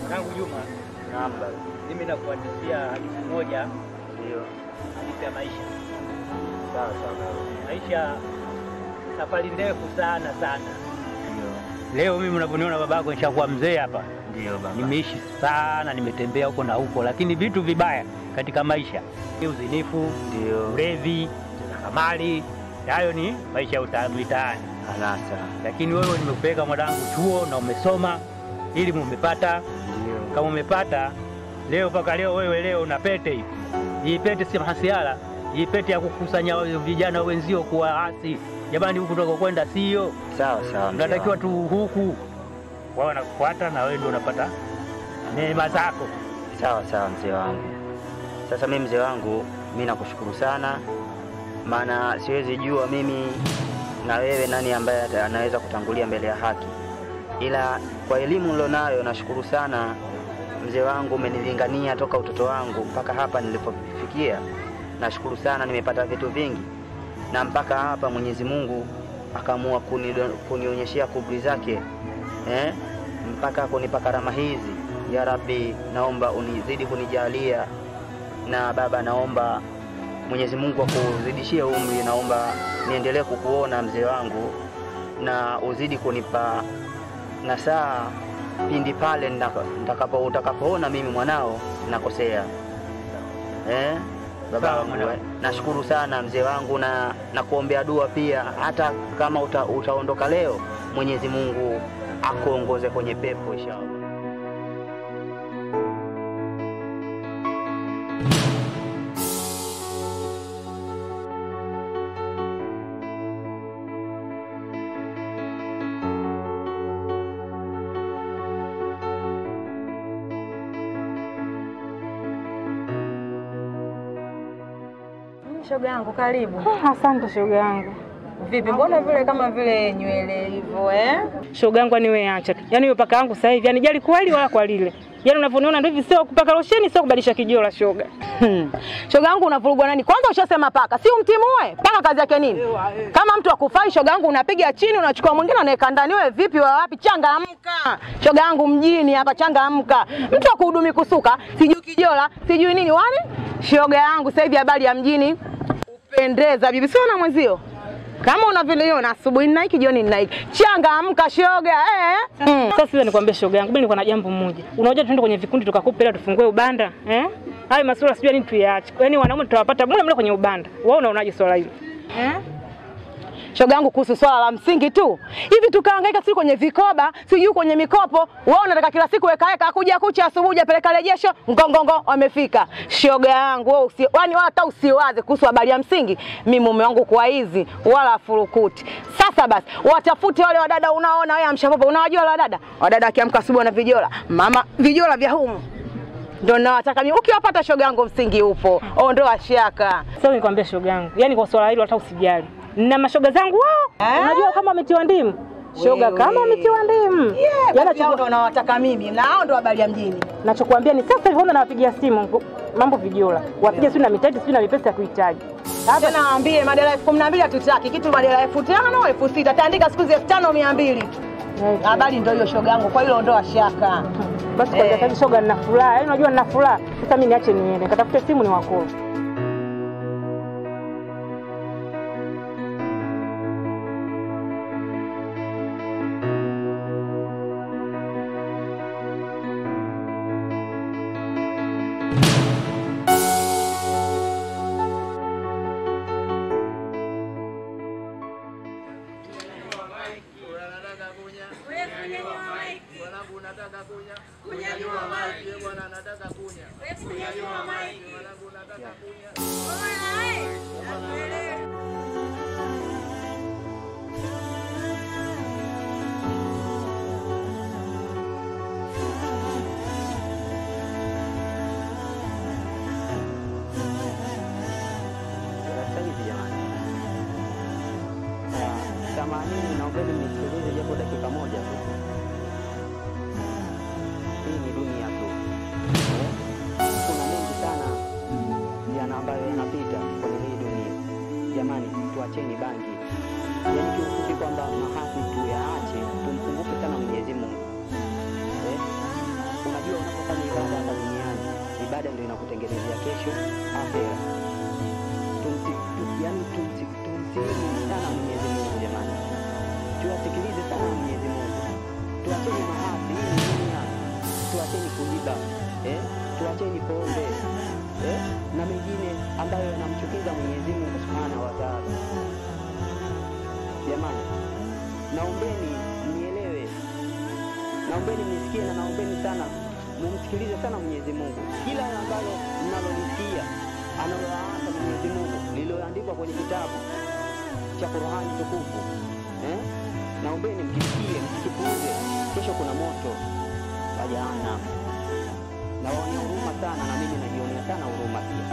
Mwanangu Juma, Naam baba. mimi nakuhadithia hadithi moja, Ndio. hadithi ya maisha. Sawa sawa baba. Maisha safari ndefu sana sana. Ndio. Leo mimi unavyoniona babako nishakuwa mzee hapa, Ndio baba. nimeishi sana, nimetembea huko na huko, lakini vitu vibaya katika maisha ni uzinifu, Ndio. ulevi, kamali, hayo ni maisha ya uta- mitaani. Anasa. Lakini wewe nimekupeleka mwanangu chuo na umesoma, elimu umepata, Ndio. kama umepata leo mpaka leo, wewe leo una pete hii. Hii pete si mahasiara, hii pete ya kukusanya vijana wenzio kuwaasi. Jamani, huku tunakokwenda sio, Sawa sawa. mzee tunatakiwa wangu. tu huku, wao wanakufuata na wewe ndio unapata neema zako. Sawa sawa mzee wangu. Sasa mimi mzee wangu, mimi nakushukuru sana, maana siwezi jua mimi na wewe nani ambaye ata- anaweza kutangulia mbele ya haki, ila kwa elimu nilionayo nashukuru sana mzee wangu, umenilingania toka utoto wangu mpaka hapa nilipofikia. Nashukuru sana, nimepata vitu vingi na mpaka hapa Mwenyezi Mungu akaamua kunido- kunionyeshea kubri zake eh? mpaka kunipa karama hizi. Ya Rabbi, naomba unizidi kunijalia, na baba, naomba Mwenyezi Mungu akuzidishie umri, naomba niendelee kukuona mzee wangu, na uzidi kunipa nasaa pindi pale nitaka- nitakapo utakapoona mimi mwanao nakosea eh? Baba Sawa, wangu, mwanangu. eh, nashukuru sana mzee wangu na nakuombea dua pia, hata kama uta, utaondoka leo, Mwenyezi Mungu akuongoze kwenye pepo inshallah. Shoga yangu karibu. Asante shoga yangu. Vipi, mbona vile kama vile nywele hivyo eh? Shoga yangu yani wewe acha tu. Yaani wewe paka yangu sasa hivi yani jali kwa hili wala kwa lile. Yaani unavyoniona ndio hivi sio kupaka losheni sio kubadilisha kijola shoga. Hmm. Shoga yangu unavurugwa nani? Kwanza ushasema paka, si umtimue? Paka kazi yake nini? Kama mtu akufai shoga yangu unapiga chini unachukua mwingine unaweka ndani. Wewe vipi wa wapi? Changamka. Shoga yangu mjini hapa changamka. Mtu akuhudumi kusuka, sijui kijola, sijui nini wani? Shoga yangu sasa hivi habari ya mjini upendeza bibi, sio na mwenzio. Kama unavyoniona asubuhi nina hiki jioni nina hiki. Changamka shoga eh. Mm. Sasa sasa nikwambia shoga yangu, mimi niko na jambo moja. Unajua tuende kwenye vikundi tukakopa hela tufungue ubanda, eh? Hayo masuala sijui nini tuyaache. Yaani wanaume tutawapata mule mule kwenye ubanda. Wewe unaonaje swala hilo? Eh? shoga yangu kuhusu swala la msingi tu hivi tukahangaika sijui kwenye vikoba sijui kwenye mikopo wewe unataka kila siku weka weka kuja kucha asubuhi apeleka rejesho ngongongo wamefika shoga yangu wewe usi yani wala hata usiwaze kuhusu habari ya msingi mimi mume wangu kwa hizi wala furukuti sasa basi watafute wale wadada unaona wewe amshapopo unawajua wale wadada wadada akiamka asubuhi na vijola mama vijola vya humu ndio nawataka mimi ukiwapata shoga yangu msingi upo ondoa shaka Sasa nikwambia shoga yangu, yaani kwa swala hilo hata usijali. Nina mashoga zangu wao. Eh? Unajua kama wametiwa ndimu. Shoga Wewe. kama wametiwa ndimu. Yeah, Yaani basi hao ndo nawataka mimi na hao ndo habari ya mjini. Nachokuambia ni sasa hivi nawapigia simu mambo vijola. Wapige sio na mitaji sio na mipesa ya kuhitaji. Hata naambie madela elfu kumi na mbili hatutaki kitu, madela elfu tano elfu sita taandika siku hizi elfu tano mia mbili tu. Habari ndio hiyo shoga yangu, kwa hilo ondoa shaka. Basi kwa Eh. sasa hivi shoga nina furaha. Yaani unajua nina furaha. Sasa mimi niache niende. Nikatafute simu ni wako. Sasa hivi jamani, Ah, samanini, naombeni mnisikilize japo dakika moja tu. Hii ni dunia tu, Eh, kuna mengi sana yana ambayo yanapita kwenye hii dunia. Jamani, tuacheni bangi, yaani kiufupi kwamba mahasi tuyaache, tumkumbuke sana Mwenyezi Mungu. Eh, kuna unajua unapofanya ibada hapa duniani, ibada ndio inakutengenezea kesho akhera. Tumsi, tu, yani tumsi, tumsikize sana Mwenyezi Mungu jamani, tuwasikilize sana Mwenyezi Mungu, tuacheni maasi hii ni dunia, tuacheni kuiba eh? tuacheni pombe eh? na mengine ambayo yanamchukiza Mwenyezi Mungu Subhanahu wa Ta'ala. Jamani, naombeni mnielewe, naombeni mnisikie na naombeni sana mumsikilize sana Mwenyezi Mungu. Kila ambalo mnalolisikia analoyaasa Mwenyezi Mungu lililoandikwa kwenye kitabu cha Qur'ani tukufu eh? Naombeni mkisikie, msikipuuze. Kesho kuna moto wa jahannam. Nawaonea huruma sana, na mimi najionea sana huruma pia.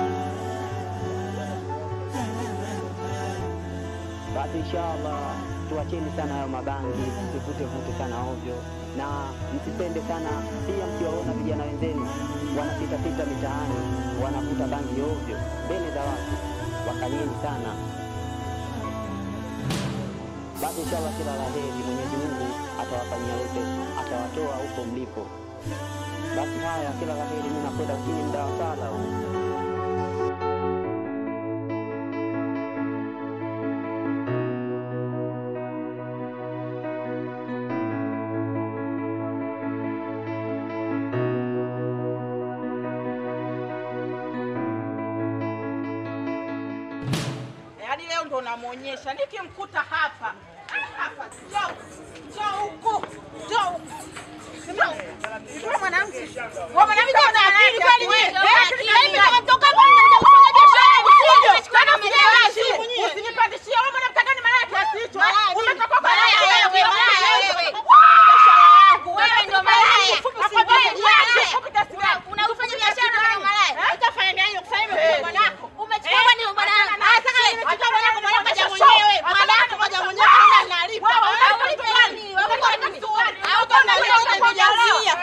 Basi inshallah tuacheni sana hayo mabangi, msivute vute sana ovyo, na msipende sana pia. Mkiwaona vijana wenzenu wanapita pita mitaani wanavuta bangi ovyo mbele za watu, wakalieni sana. Basi inshallah kila la heri, Mwenyezi Mungu atawafanyia wepesi, atawatoa huko mlipo. Basi haya, kila la heri, mimi nakwenda ukini muda wa sala huu. Yaani leo ndo namwonyesha, nikimkuta hapa hapa, njoo njoo huku, njoo huku. Wewe mwanamke, wewe mwanamke una akili kweli wewe? Eh, mimi nimetoka hapa ninakuja kufanya biashara usije. Tena usije. Usinipandishie wewe mwanamke gani malaya kiasi hicho? eh? Umetoka kwa Malaya malaya wewe, malaya wewe. Biashara yangu. Wewe ndo malaya. Fupi kiasi gani? Fupi kiasi gani? Unafanya biashara kama malaya. Eh? Utafanya nini? Kufanya mimi bwanako. Umechukua bwana wa bwana. Ah, sasa nimechukua bwanako, bwanako kaja mwenyewe. Bwanako kaja mwenyewe, hana nalipa. Unalipa nini? Unalipa nini? Au kama unalipa kujazia.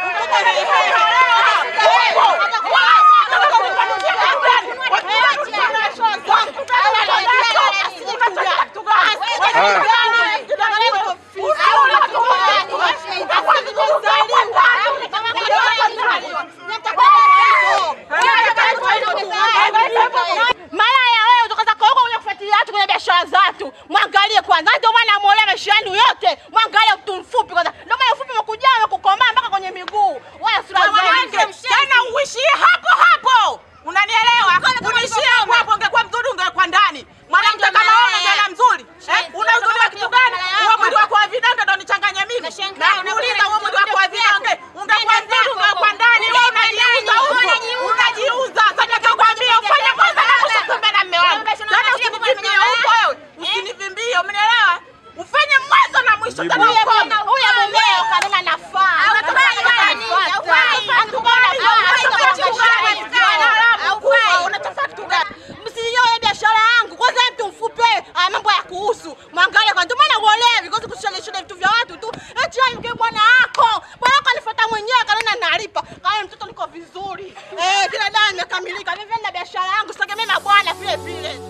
Malaya wewe kutoka zako huko kwenye kufuatilia watu kwenye biashara za watu. Mwangalie kwanza. Ndio maana amuolea maisha yenu yote. Mwangalie mtu mfupi kwanza. Ndio maana mfupi umekuja umekukomaa mpaka kwenye miguu. Wewe sura zake. Tena uishie hapo hapo. Unanielewa? Unaishie hapo hapo ungekuwa mzuri ungekuwa ndani. Mwanamke kama wewe unajiona mzuri. Eh? Una uzuri wa kitu gani? Wewe mwili wako wa vidonda ndio nichanganye mimi. Na kuuliza wewe mwili wako wa vidonda ungekuwa mzuri ungekuwa ndani. Wewe unajiuza huko. Unajiuza. Sasa nikakwambia ufanye kwanza na usikumbane na mume wangu. Tena usinivimbie huko wewe. Usinivimbie, umenielewa? Ufanye mwanzo na mwisho tena ukome. Huyo mumeo kanena nafaa. Unataka kitu gani? Msinyoe biashara yangu. Kwanza mtu mfupi wewe, haya mambo ya kuhusu. Mwangalie kwa ndio maana uolewi, kwa kushona shona vitu vya watu tu. Eti ai mke bwana wako. Bwana wako alifuata mwenyewe kanena nalipa. Kama mtoto niko vizuri. Eh, kila dawa imekamilika. Mimi na biashara yangu, sitegemee mabwana vile vile.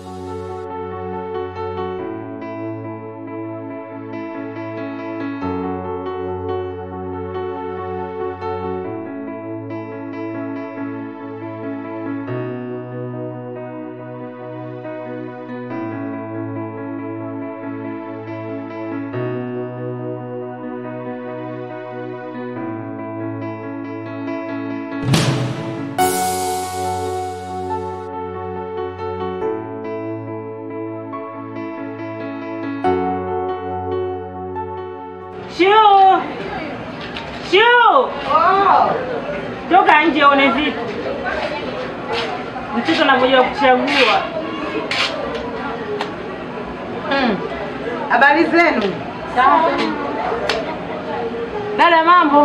Shuu! Shuu! Toka nje one vitu. Mtoto anakuja kuchagua. Habari zenu Dada, mambo?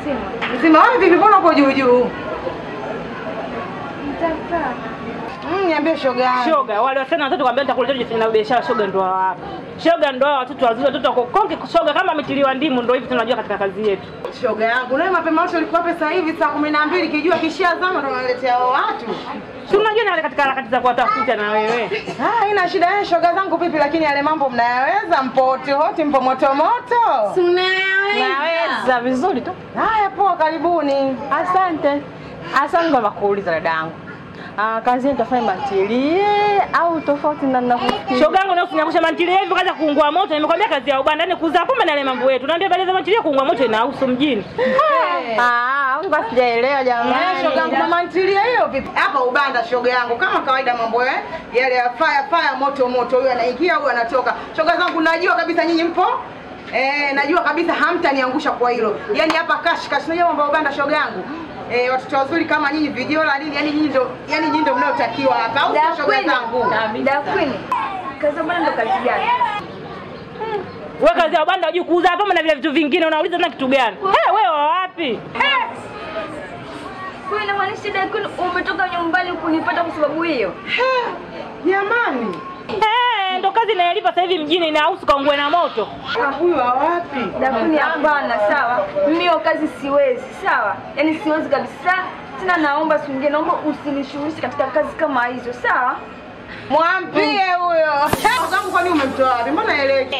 mzima? Wewe vipi, mbona uko juu juu? Mm, niambie shoga yangu. Shoga, wale wasichana watoto kwambia nitakuletea jifanya na biashara shoga ndo hao hapa. Shoga ndo hao watoto wazuri, watoto wako konke shoga kama ametiliwa ndimu ndo hivi tunajua katika kazi yetu. Shoga yangu, nawe mapema yote ulikuwa pesa hivi saa kumi na mbili kijua kishia zama ndo unaletea hao watu. Si unajua na wale katika harakati za kuwatafuta na wewe. Ah, ina shida yenu shoga zangu vipi, lakini yale mambo mnayaweza, mpo hoti hoti, mpo moto moto. Naweza vizuri tu. Haya, poa, karibuni. Asante. Asante kwa kuuliza dadangu. Ah, kazi yetu tafanya matilie au tofauti na ninavyofikiri? Shoga yangu na usiniangusha mantilia hivi kaza kuungua moto. Nimekwambia kazi ya ubanda ni kuuza pombe na yale mambo yetu. Naambia bali za mantilia kuungua moto inahusu mjini. Ah, huyu basi sijaelewa Eh, jamani. shoga yangu, mama ntilia hiyo vipi? Hapa ubanda shoga yangu, kama kawaida mambo eh, yale ya fire fire, moto moto, huyu anaingia huyu anatoka. Shoga zangu, najua kabisa nyinyi mpo Eh, najua kabisa hamtaniangusha kwa hilo. Yaani hapa kash kash, unajua mambo ya ubanda shoga yangu. Eh, watoto wazuri kama nyinyi vijola nini, yani nyinyi ndo yani nyinyi ndo mnaotakiwa hapa. Au sio shoga zangu? Da Queen. Kazi bwana ndo kazi gani? Wewe kazi ya ubanda hujui kuuza pombe na vile vitu vingine unauliza na kitu gani? Eh, wewe wa wapi? Kwa hiyo inamaanisha Da Queen umetoka nyumbani kunipata kwa sababu hiyo? Jamani. Eh, ndo kazi inayolipa sasa hivi mjini inahusu kaungue na moto. Ah, huyu wa wapi? Da Queen hapana, sawa. Mimi hiyo kazi siwezi, sawa? Yaani siwezi kabisa. Tena naomba siku nyingine naomba usinishughulishe katika kazi kama hizo, sawa? Mwambie huyo. Shoga zangu, kwani umemtoa wapi? Mbona eleki?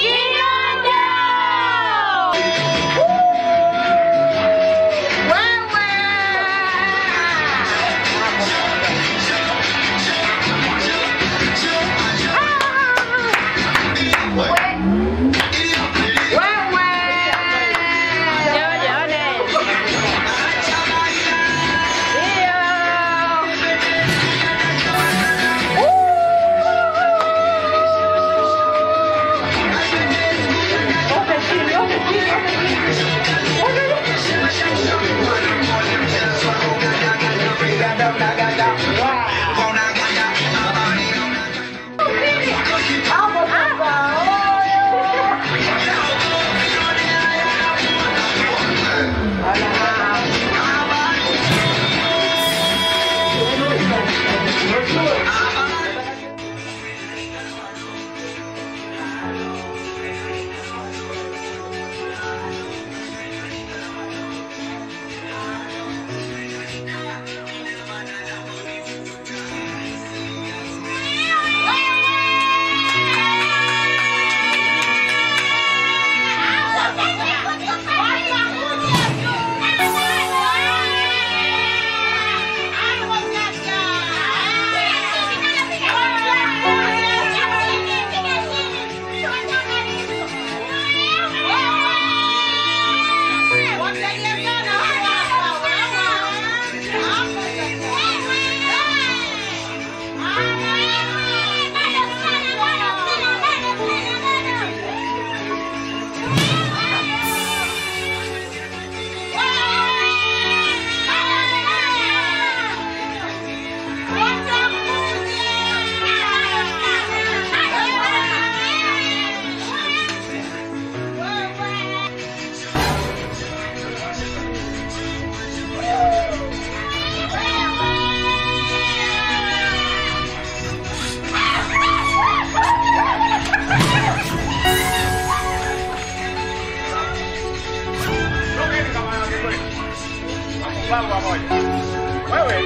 Babu pamoja. Wewe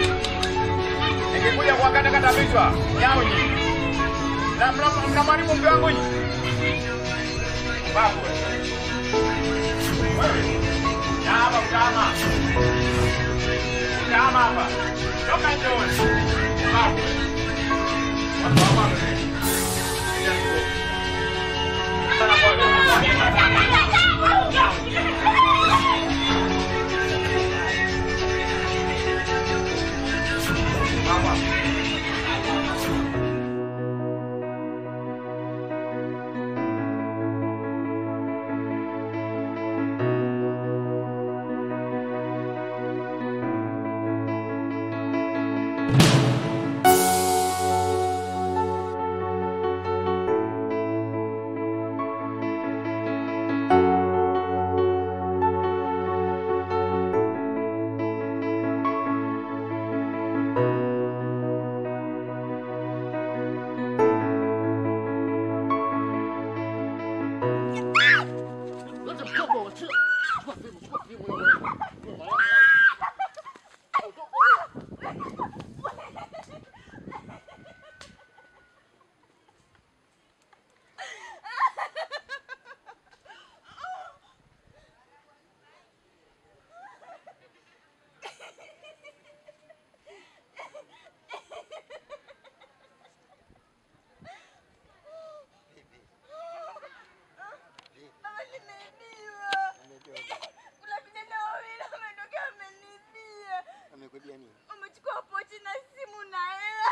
nikikuja kuwakatakata vichwa nyau nyinyi na mna- mnamharibu mke wangu nyinyi. Babu wewe na hapa mtama mtama hapa toka njooni babu watu wa mama sana Mama. Wamekuibia nini? Wamechukua pochi na simu na hela.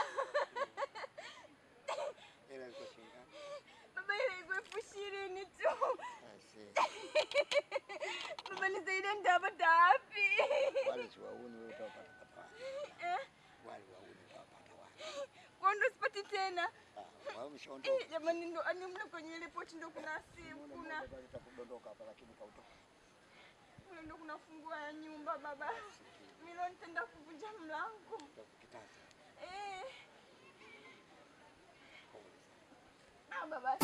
Hela ilikuwa shilingi ngapi? Baba, ile ilikuwa elfu ishirini tu. I see. Baba, nisaidie, nitapata wapi? Wale si wauni wewe utawapata pata wapi? Eh, Wale wauni utawapata wapi? kwa ndo sipati tena. Ah, wao umeshaondoka. Eh, Jamani, ndo ani mle kwenye ile pochi ndo kuna simu, kuna Baba litakudondoka hapa lakini kautoka. mle ndo kuna funguo ya nyumba baba. Milo nitaenda kuvunja mlango. Kitasa. Eh. Ah, baba.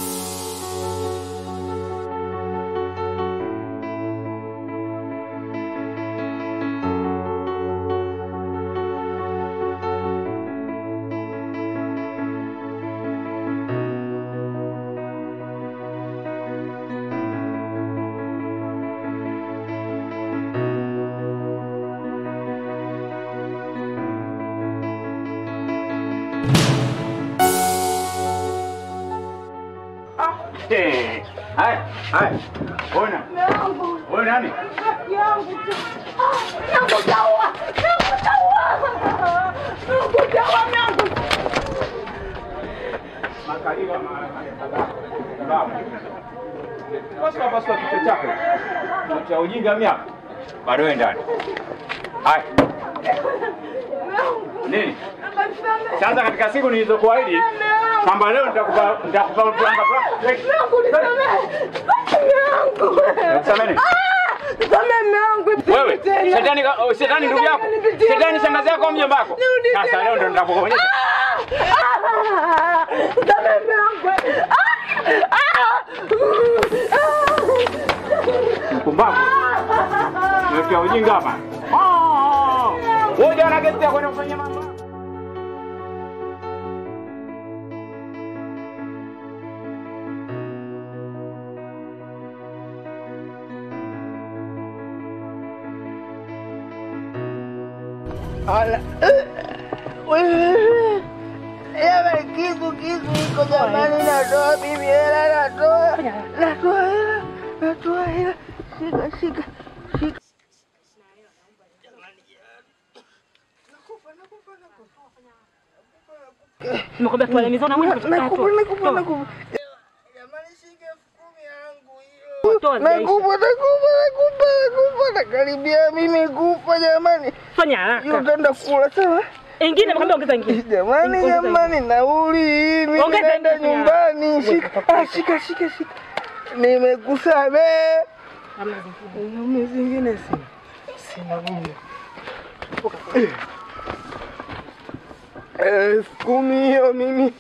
Eh, Haya, haya. Ona. Ona nani? Makaliwa Pasua pasua kichwa chako. Cha ujinga miaka. Bado wewe ndani. Haya. Nini? Sasa katika siku nilizokuahidi kwamba leo nitakupa nitakupa mplanga Nakusamehe. Wewe, shetani ka- oh, shetani ndugu yako. Shetani shangazi yako au mjomba wako. Sasa leo ndo nitakuonyesha. Mpumbavu. Nimetia ujinga hapa. Ah! Wewe jana gesti ya kwenda kufanya mambo. Ala. Jamani, kisu kisu iko jamani, natoa bibi hela, natoa natoa hela, natoa hela, shika shika shika. Nimekwambia tuale mizona mwenye Nakupa nakupa nakupa. Jamani, shika elfu kumi yangu hiyo. Toa Nakupa nakupa nakupa nakupa, nakaribia mimi kufa jamani. Fanya Hiyo haraka. utaenda kula sawa? Ingine nimekwambia ongeza ingine. Jamani, Ongeza jamani, nauli hii mimi Ongeza naenda ingine. nyumbani. Shika, ah, shika, shika, shika. Nimekusamehe. Hamna zingine. Ngome zingine sina. Sina ngome. Elfu kumi hiyo mimi.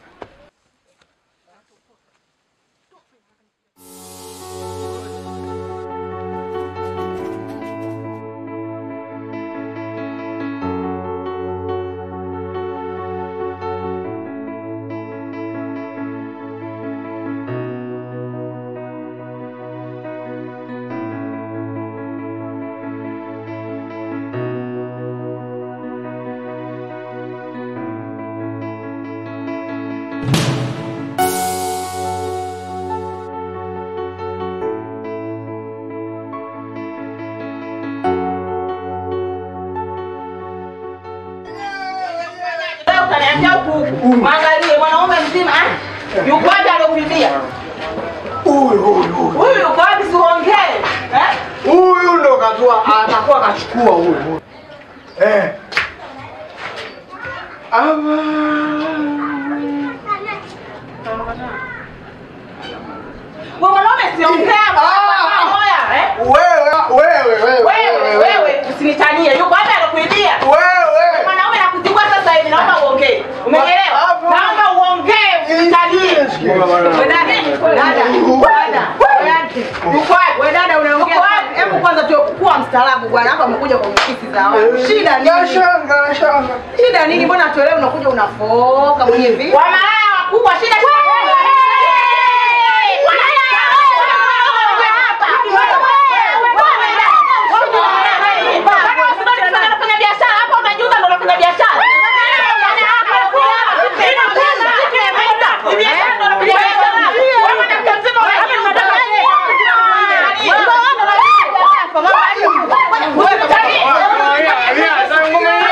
Leo utaniambia huku huku. Mwangalie mwanaume mzima eh? Yuko wapi aliokuibia? Huyu huyu huyu. Huyu yuko wapi siongee? Eh? Huyu ndo kazua atakuwa kachukua huyu. huyu. Eh. Ama. Wewe mwanaume siongea moya eh? Wewe wewe wewe Wewe wewe usinitanie. Yuko wapi aliokuibia? Wewe. Mwanaume nakutibua sasa hivi naomba uongee. Umeelewa? Hapo. Naomba uongee usinitanie. Wewe dada, dada, dada. Yuko wapi? Wewe dada unaongea. wapi? Hebu kwanza tu kuwa mstaarabu bwana. Hapa umekuja kwenye ofisi za watu. Shida nini? Nashanga nashanga. Shida nini? Mbona tuelewe unakuja unafoka mwenye vipi? Wamalaya wakubwa shida shida. Wewe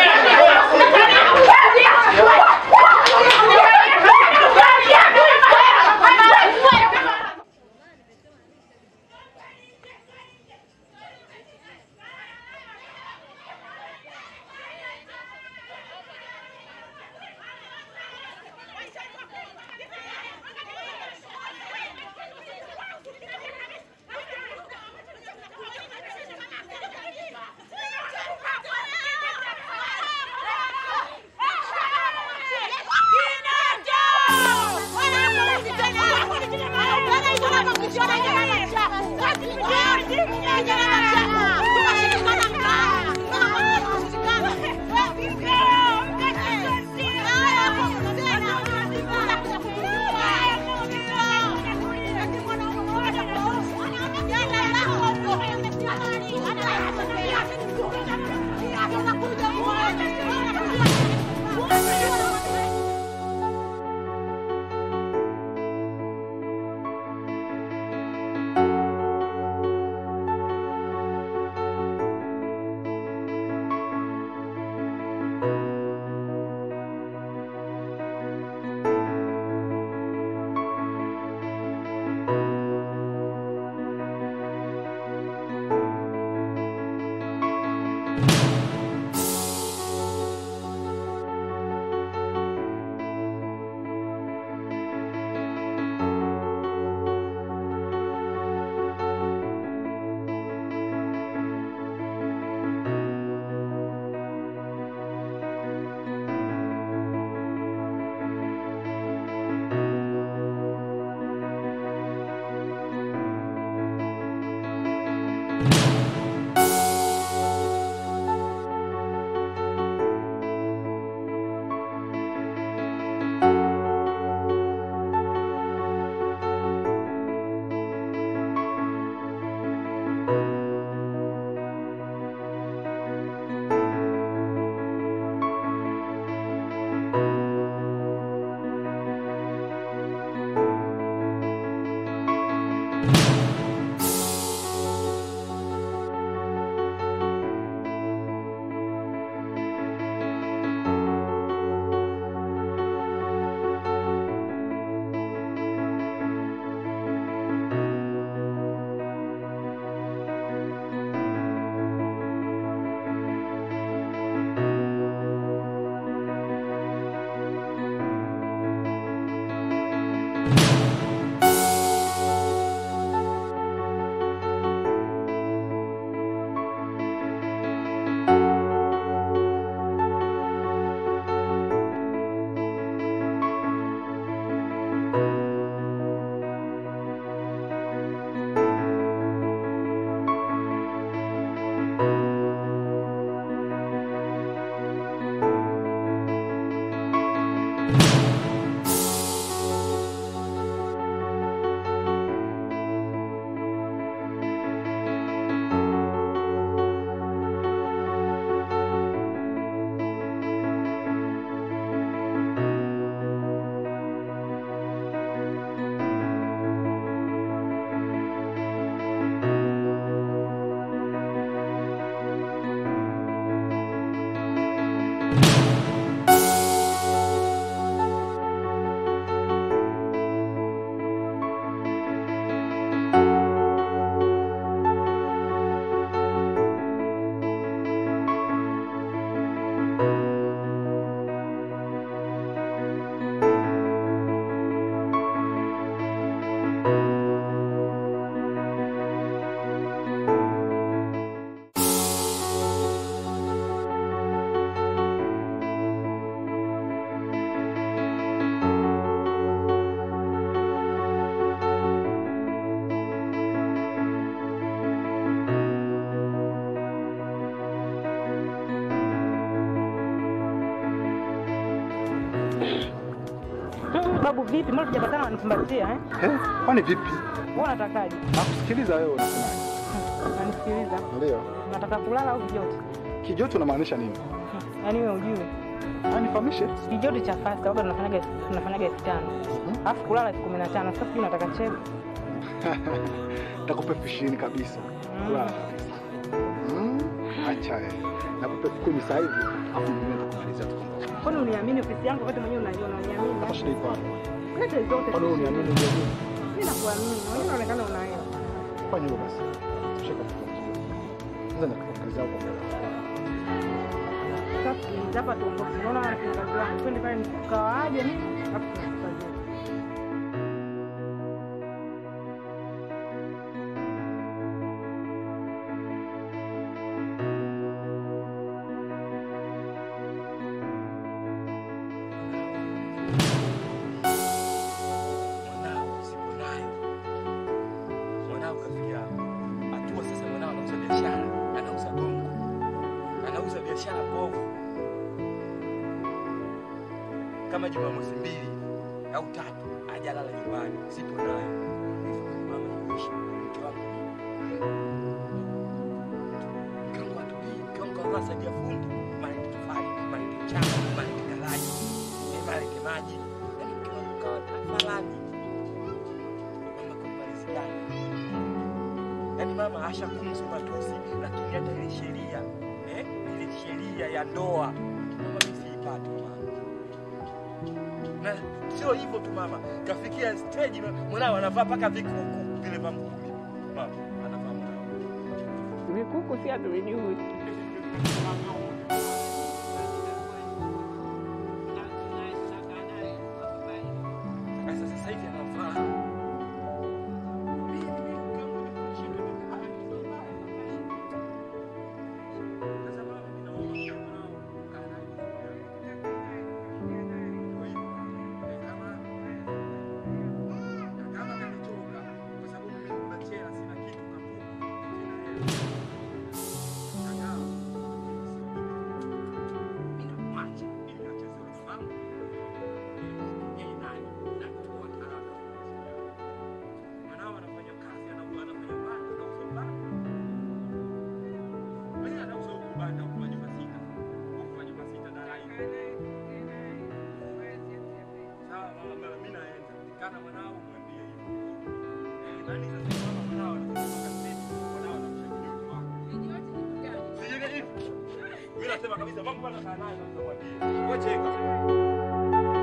Mm, Babu vipi? Mbona tujapatana wanikumbatia eh? Eh, kwani vipi? Wewe unatakaje? Nakusikiliza wewe unasemaje? Unanisikiliza? Ndio. Unataka kulala au kijoto? Kijoto unamaanisha nini? Yaani wewe ujue. Anifahamishe. Kijoto cha fasta waga tunafanyaga tunafanyaga elfu tano. Alafu kulala elfu kumi na tano. Sasa sijui unataka cheko. Nakupa elfu ishirini kabisa. Kulala kabisa. Mm, acha wewe. Nakupa elfu kumi sasa hivi. Alafu mimi nitakumalizia tukomboke. Kwani uniamini ofisi yangu wakati mwenyewe unaiona uniamini? Hapa shida iko wapi? Leta zote. Kwani wewe uniamini uniamini? Mimi nakuamini. Wewe unaonekana unaelewa. Fanya hivyo basi. Shika tukomboke. Sasa nitakuongezea hapo mbele. Sasa sikiliza hapa tuongoze. Unaona wafanyakazi wangu. Twende pale nikawaaje mimi? Alafu tunakufanyia. mwanao sipo nayo. Mwanao kafikia hatua sasa, mwanao anauza biashara, anauza gongo, anauza biashara bovu. Kama Jumamosi mbili au tatu ajalala nyumbani, sipo nayo. Mama yuishi mke wangu mke wangu atulii, mke wangu kavaa sadi ya fundi, malete tofali, malete mchanga, malete kalaji, eh, malete maji, yaani mke wangu kawa tafalani mama kumalizikana. Yaani mama ashakumzu matusi, lakini hata ile sheria eh, ile sheria ya ndoa mama mimi siipati mama. Na sio hivyo tu mama, kafikia stage ma- mwanao anavaa mpaka vikuku vile vya mkumi. Mama anavaa mwanao. Vikuku si hatuvijui. Sasa sasa hivi anavaa Mimi nasema kabisa mambo bana kaa nayo na mwambie. Wache kabisa.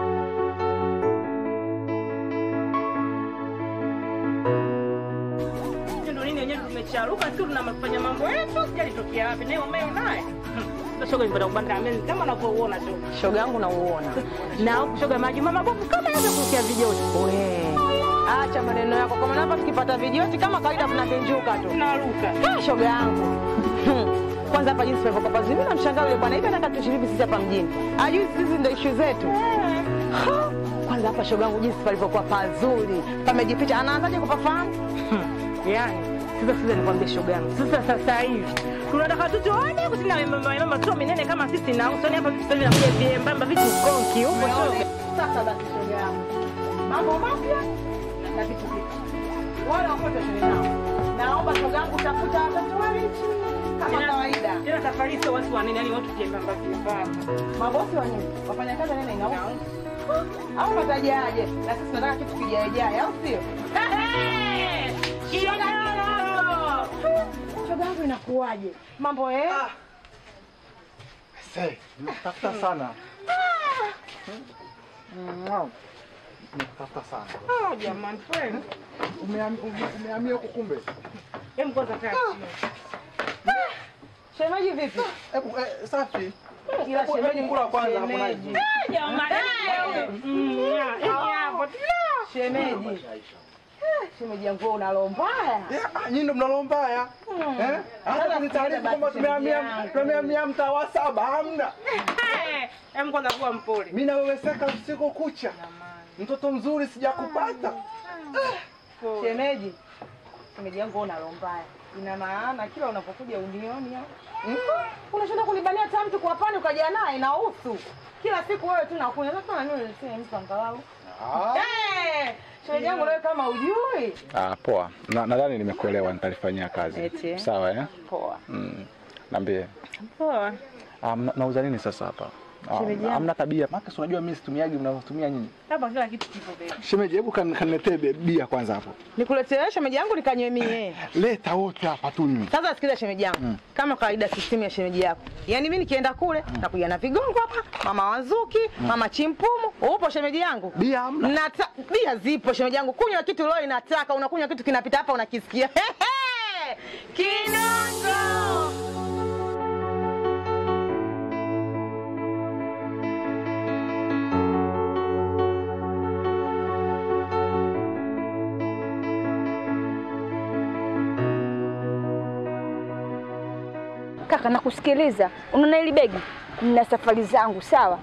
Ndio nini wenyewe tumecharuka tu tunafanya mambo yetu, sijalitokea wapi naye umeo naye. Sasa shoga nipata ubanda ameni kama unavyoona tu. Shoga yangu nauona. Na huku shoga majuma mabovu kama yaweza kusikia vijoti. We. Acha maneno yako. Kwa maana hapa tukipata vijoti kama kawaida tunavinjuka tu. Tunaruka. Ah, shoga yangu. Hmm. Kwanza hapa jinsi tulivyokuwa pazuri, mimi namshangaa yule bwana hivi anataka tushiriki sisi hapa mjini. Ajui sisi ndio issue zetu. Ha! Kwanza hapa shoga yangu jinsi palivyokuwa pazuri. Pamejificha. Anaanzaje kupafahamu? Yaani sasa sasa nikwambie shoga yangu. Sasa sasa hivi tunataka tu tuone kusina mama mama sio minene kama sisi na usoni hapa sasa hivi nakuja viembamba vitu konki huko shoga. Sasa basi shoga yangu. Mambo mapya na vitu vipya. Wale wakote nao. Naomba shoga yangu tafuta watoto walichi kama Tena- kawaida. Tena safari sio watu wanene, yani watu viembamba viembamba. Mabosi wa nini? Wafanyakazi wa nini inauza? Au watajaje? Na sisi tunataka kitu kijaejae, au sio? Shoga yangu inakuwaje? Mambo eh? Say, nimekutafuta sana. Mwah. Nimekutafuta sana. Oh jamani kweli. Umehamia ume- umehamia huko kumbe? Hem kwanza kaa chini. Shemeji vipi? Hebu eh, safi. Ila Hebu- shemeji hebu kula kwanza hapo shemeji. naje. Jamani, mm, ya, hapo. Shemeji. Eh, Shemeji yangu wewe una roho mbaya. Ah, Nyinyi ndo mnalo mbaya. Eh? Hata Sasa kunitaarifu sikiliza kwamba basi tumehamia shemeji yangu. tumehamia mtaa wa saba hamna. Em, kwanza kuwa mpole. Mimi naweweseka usiku kucha. Mtoto mzuri sijakupata. Shemeji. Shemeji yangu wewe una roho mbaya. Ina maana kila unapokuja unioni au? Mm? Unashinda kunibania hata mtu kwa pani ukaja naye na usu. Kila siku wewe tu nakunywa. Sasa na mimi niletee mtu angalau. Ah. Eh! Shemeji yangu wewe kama ujui. Ah, poa. Na- Nadhani nimekuelewa nitalifanyia kazi. Eti. Sawa eh? Poa. Mm. Niambie. Poa. Ah, mna- nauza nini sasa hapa? Ah, Shemeji yangu. Hamna tabia. Maana si unajua mimi situmiagi mnavyotumia nyinyi. Hapa kila kitu kipo baby. Shemeji, hebu kan- kaniletee be- bia kwanza hapo. Nikuletee shemeji yangu nikanywe mie. Leta wote hapa tunywe. Sasa sikiliza shemeji yangu. Mm. Kama kawaida system ya shemeji yako. Yaani mimi nikienda kule nakuja na vigongo hapa, mama Wanzuki, mama Chimpumu. Upo shemeji yangu? Bia hamna. Nata, bia zipo shemeji yangu. Kunywa kitu leo inataka, unakunywa kitu kinapita hapa unakisikia. Hehe! Kinongo! Kaka, nakusikiliza. Unaona hili begi? Nina safari zangu, sawa?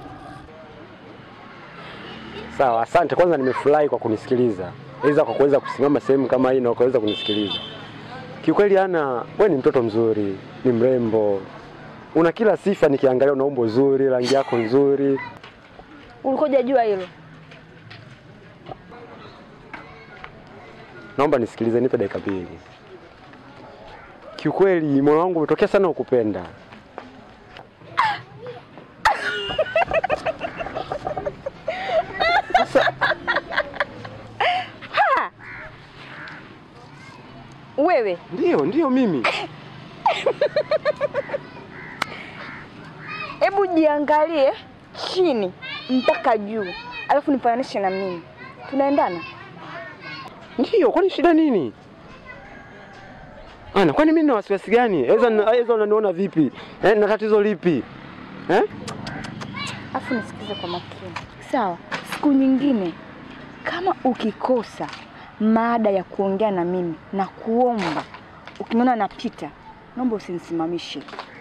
Sawa, asante. Kwanza nimefurahi kwa kunisikiliza, iza kwa kuweza kusimama sehemu kama hii na ukaweza kunisikiliza. Kiukweli Ana, wewe ni mtoto mzuri, ni mrembo, una kila sifa. Nikiangalia una umbo zuri, rangi yako nzuri. Ulikuwa hujajua hilo? Naomba nisikilize, nipe dakika mbili. Kiukweli moyo wangu umetokea sana ukupenda. Ha! Wewe Ndio, ndio mimi. hebu jiangalie chini mpaka juu, alafu nifananishe na mimi. Tunaendana? Ndio, kwani shida nini? Ana, kwani mimi na wasiwasi gani? Eza eza unaniona vipi? Eh, na tatizo lipi? Eh? Alafu nisikize kwa makini, sawa? Siku nyingine kama ukikosa maada ya kuongea na mimi na kuomba, ukiniona napita, naomba usinisimamishe.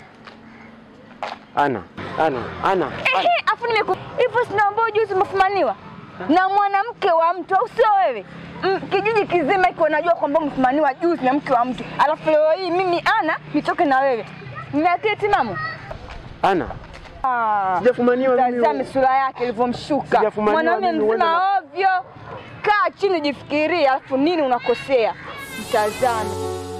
Ana, Ana, Ana. Ehe, afu nimeku hivyo, sinaambia juzi umefumaniwa na mwanamke wa mtu, au sio wewe? Mm, kijiji kizima iko najua kwamba umefumaniwa juzi na mke wa mtu, alafu leo hii mimi ana nitoke na wewe, nina akili timamu? Ana. Ah, Sijafumaniwa mimi. Tazame sura yake ilivyomshuka. Sijafumaniwa Mwanaume mimi, uende mzima ovyo. Kaa chini jifikirie, alafu nini unakosea. Mtazame.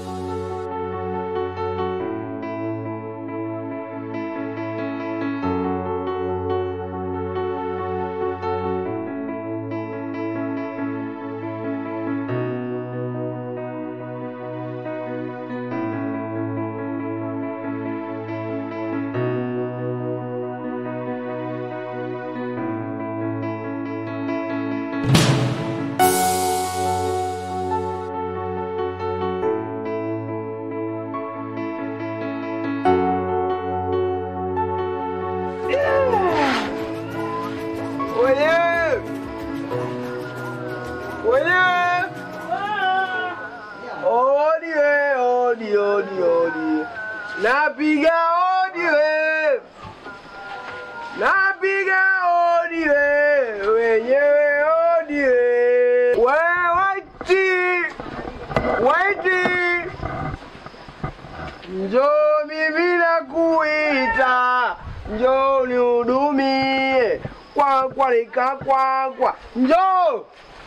Wenyewe! Wenyewe! Odi we, odi, odi, odi. Napiga odi we. Napiga odi we. Wenyewe odi we. We, waiti. Waiti. Njoo mimi nakuita. Njoo nihudumie. Kwa kwa lika kwa kwa. Njoo.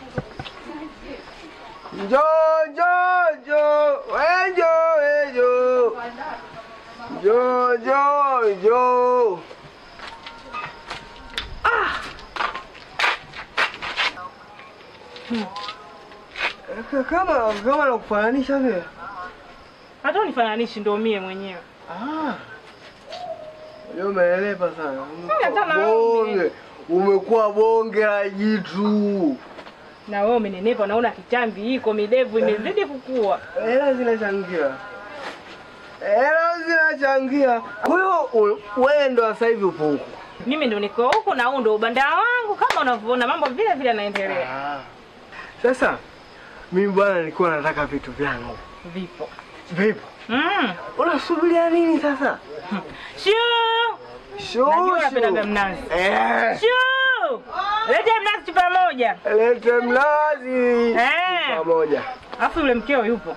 Njoo, njoo, njoo. We njoo, we njoo. Njoo, njoo, njoo. Ah. Kama kama nakufananisha vile. Hata unifananishi ndo mie mwenyewe. Ah. Leo umeelepa sana. hata na wewe Bonge. Umekuwa bonge la jitu. Na wewe umenenepa, naona kichambi iko midevu imezidi kukua. Hela zinachangia. Hela zinachangia. Kwa hiyo u- wewe ndo sasa hivi upo huko. Mimi ndo niko huku na huu ndo ubanda wangu, kama unavyoona mambo vile vile yanaendelea. Sasa mimi bwana nilikuwa nataka vitu vyangu. Vipo. Vipo. Mm. Unasubiria nini sasa? Shuu! Shuu, Najua shuu. unapendaga mnazi. Eh. Shuu! Lete mnazi chupa moja. Lete mnazi. Eh. Pamoja. Alafu yule mkeo yupo.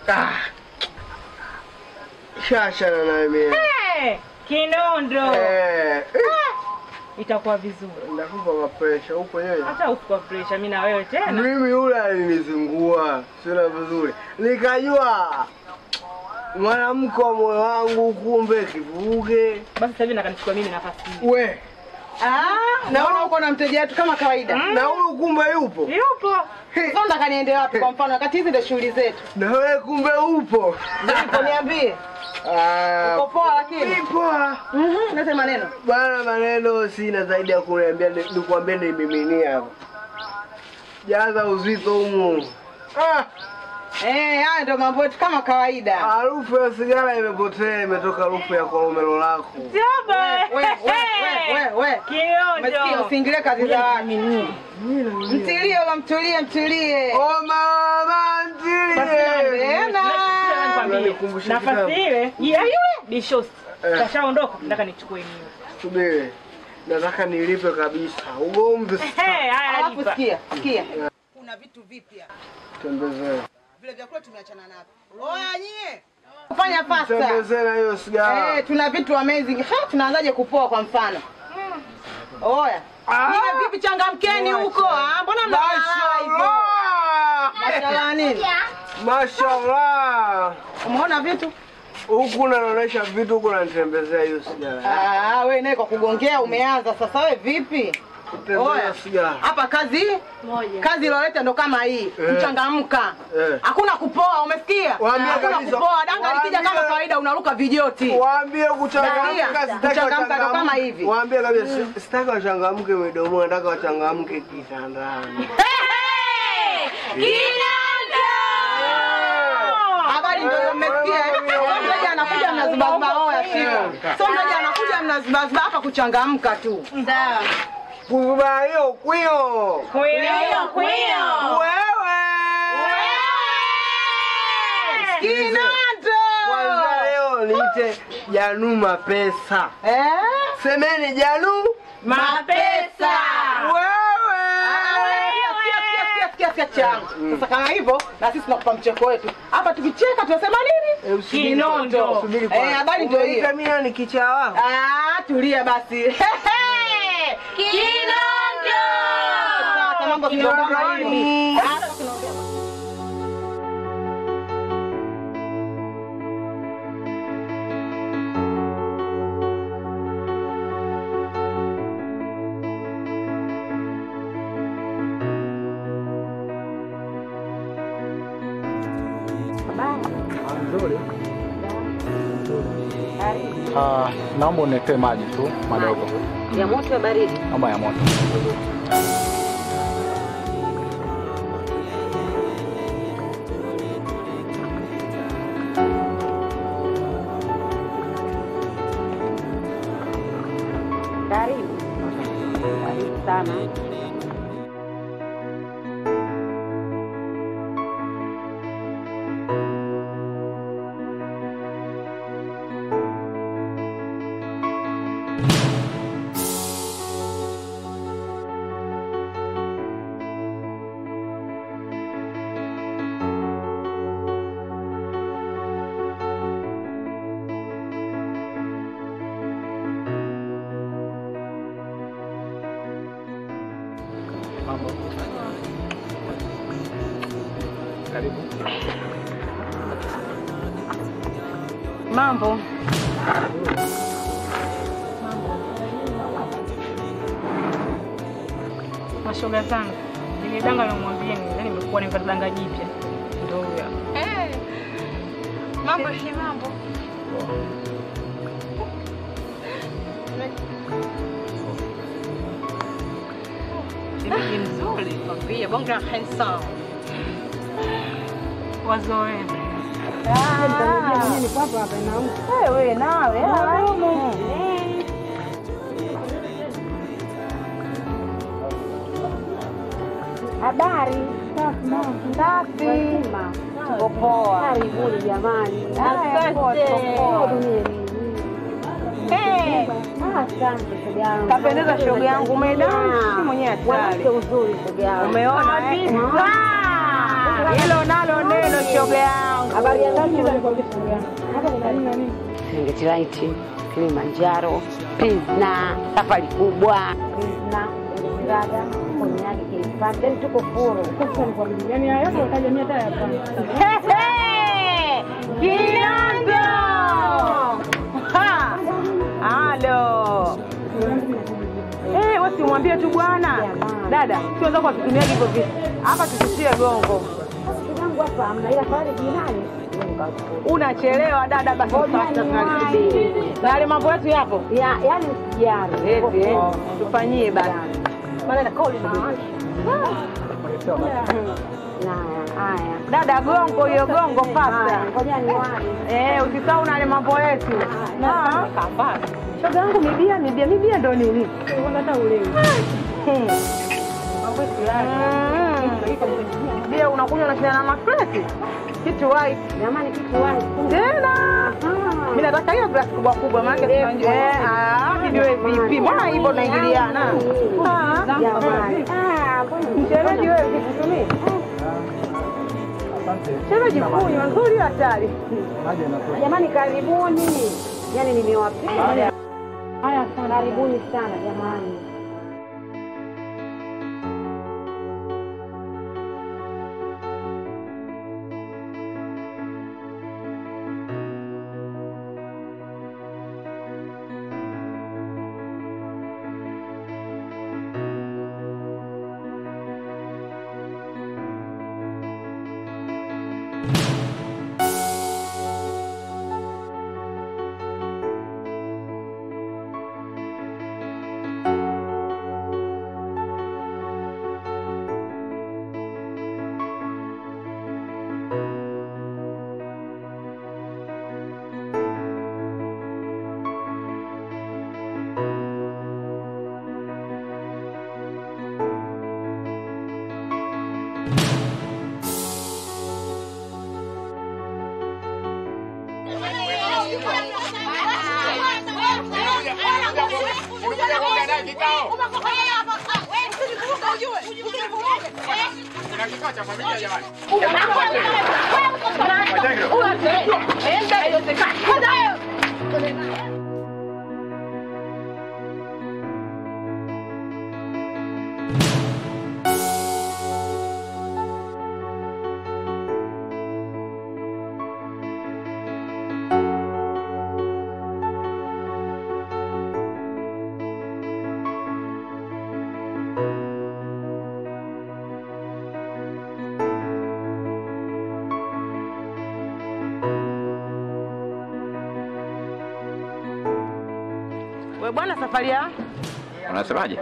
Shashana na mimi. Eh, Kinondo. Eh. Itakuwa vizuri. Ndakupa mapresha huko yeye. Hata usikwa pressure mimi na wewe tena. Mimi yule alinizingua, sina vizuri. Nikajua mwanamke wa moyo wangu kumbe kivuge. Basi sasa hivi nakanichukua mimi nafasi hii. We. Ah, naona uko na mteja wetu kama kawaida. Na huyu kumbe yupo. Yupo. Sasa nataka niende wapi kwa mfano wakati hizi ndio shughuli zetu. Na wewe kumbe upo. Ndipo niambie. Ah, Uko poa lakini? poa. Mhm, lete maneno. Bana, maneno sina zaidi ya kuniambia, ni- nikwambie nimiminia hapa. Jaza uzito humu. Ah, Eh, haya ndio mambo yetu kama kawaida. harufu ya sigara imepotea, imetoka harufu ya kolomelo lako. Jaba. We, we, we, we, we. Umesikia Kiondo. usiingilie kazi za watu. Mtilie wala mtulie, mtulie. Oh mama, mtilie. Unanikumbusha Nafasi kitabu. ile ya yule Bishosti. Eh. Kashaondoka, nataka nichukue mimi. Subiri, nataka nilipe kabisa ugomvi. Eh, haya Alafu lipa. sikia, sikia. Kuna vitu vipya. Tembezee, Vile vyakula tumeachana navyo. Oya nyie. Fanya fasta. tembezee na hiyo sigara. Eh, tuna vitu amazing. Ha, tunaanzaje kupoa kwa mfano? Oya. Nyie vipi changamkeni huko? Ah, mbona mnalala hivyo? Mashallah nini? Mashallah. Umeona vitu? Huku naonesha vitu, huku nanitembezea hiyo sigara. Ah, wewe naye kwa kugongea umeanza sasa. Wewe vipi? Tembezea sigara. Hapa kazi moja. Kazi iloleta ndo kama hii. Eh. Kuchangamka. Eh. Hakuna kupoa, umesikia? Waambie Hakuna kabisa. kupoa. Danga likija Waambie. kama kawaida unaruka vijoti. Waambie kuchangamka, Nasikia. sitaki Kuchangamka ndo wachangamke. kama hivi. Waambie kabisa, si- sitaki wachangamke midomoni, nataka wachangamke kitandani. Habari ndio hiyo mmesikia? eh? Sio mteja anakuja mnazibaziba oya shika. Sio mteja anakuja mnazibaziba hapa kuchangamka tu. Sawa. Kuzuba hiyo kwio. Kwio, kwio. Wewe. Kinando. Kwanza leo niite Janu Mapesa. Eh? Semeni Janu Mapesa. Wewe. Sikia, sikia, sikia, sikia, sikia changu. Sasa kama hivyo na sisi tunakupa mcheko wetu. Hapa tukicheka tunasema nini? Eh, usubiri Kinondo. kwanza, usubiri kwanza. Eh, habari ndio hiyo. Umeita mimi ni kichaa wako. Ah, tulia basi. Kinondo. Sasa mambo kidogo kama hivi. Kinondoni. Hapa tunaongea Nzuri. Ah, naomba uniletee maji tu madogo. ya moto ya baridi. Naomba ya moto. Karibu. Karibu sana. Mambo. Karibu. Mambo. Mashoga zangu. Ile danga lomwambia ni yani nimekuwa nimepata danga jipya. Ndio huyo. Eh. Mambo si mambo. Shemeji mzuri, kwambia bonga handsome. Wazoe. Wewe nawe Habari. Safi. Tuko poa. Karibuni jamani. Asante. Eh, Asante shoga yangu. Kapendeza shoga yangu, umedansi mwenyewe hatari. Mwanamke uzuri shoga yangu. Umeona eh? Ah, Hilo nalo neno shoga yangu. Habari ya ndani nikwambia shoga yangu. Hapa kuna nini na nini? Serengeti Light, Kilimanjaro, Pizna, safari kubwa. Pizna, Ngada, Konyagi, Kilipande, yani tuko furu. Sasa nikwambia, yani haya yote utaja mia hata hapa. Kinando. Ha! Halo. Eh, wewe simwambie tu bwana. Dada, sio wenzako wakitumia hivyo vitu. Hapa tusitie gongo. Shoga yangu hapa hamna ila pale jirani. Unachelewa dada, basi Ngoja sasa niwahi. tunasubiri. Na yale mambo yetu yapo? Ya, yani usijali. Eti, eh, tufanyie basi. Maana kauli ni Na haya. Dada gongo hiyo gongo pasta. Ngoja niwahi. Eh, usisahau na yale mambo yetu. Ah. Shoga yangu mibia mibia mibia ndo nini? Hata ulewi. Bia unakunywa unashindana na makreti? Kitu wai. Jamani kitu wai. Tena. Mimi nataka hiyo glasi kubwa kubwa maana tunajua. Eh, ah, kijiwe vipi? Mbona hivyo unaingiliana? Ah. Jamani. Ah, mbona Mchezaji wewe vipi? Shemeji kunywa nzuri hatari. Jamani karibuni. Yaani nimewapenda. Haya sana. Karibuni sana jamani. Kuna kikao cha familia jamani. We bwana safari ya Unasemaje?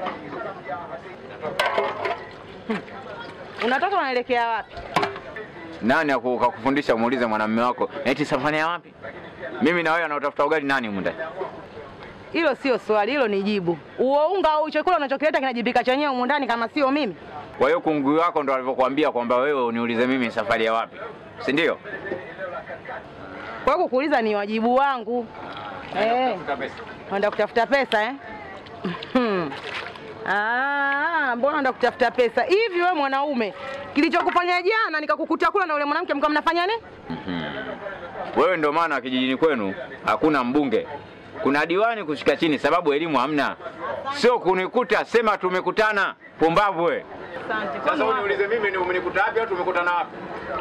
unatoka unaelekea wapi? Nani aku- kakufundisha muulize mwanamume wako eti safari ya wapi? Mimi na wewe anaotafuta ugali nani humu ndani? Hilo sio swali, hilo ni jibu. Uo unga au chakula unachokileta kinajibika chenyewe humu ndani kama sio mimi. Kwa hiyo kungwi wako ndo alivyokuambia kwamba wewe uniulize mimi safari ya wapi, si ndio? Kwa hiyo kukuuliza ni wajibu wangu. Eh, Tafuta pesa. unaenda kutafuta pesa eh? Hmm. Ah, mbona unaenda kutafuta pesa? Hivi wewe mwanaume, kilichokufanya jana nikakukuta kula na ule mwanamke mkawa mnafanya nini? Wewe ndio maana kijijini kwenu hakuna mbunge, kuna diwani kushika chini, sababu elimu hamna. Sio kunikuta sema tumekutana, pumbavu we. Asante. Sasa uniulize mimi ni umenikuta wapi au tumekutana wapi?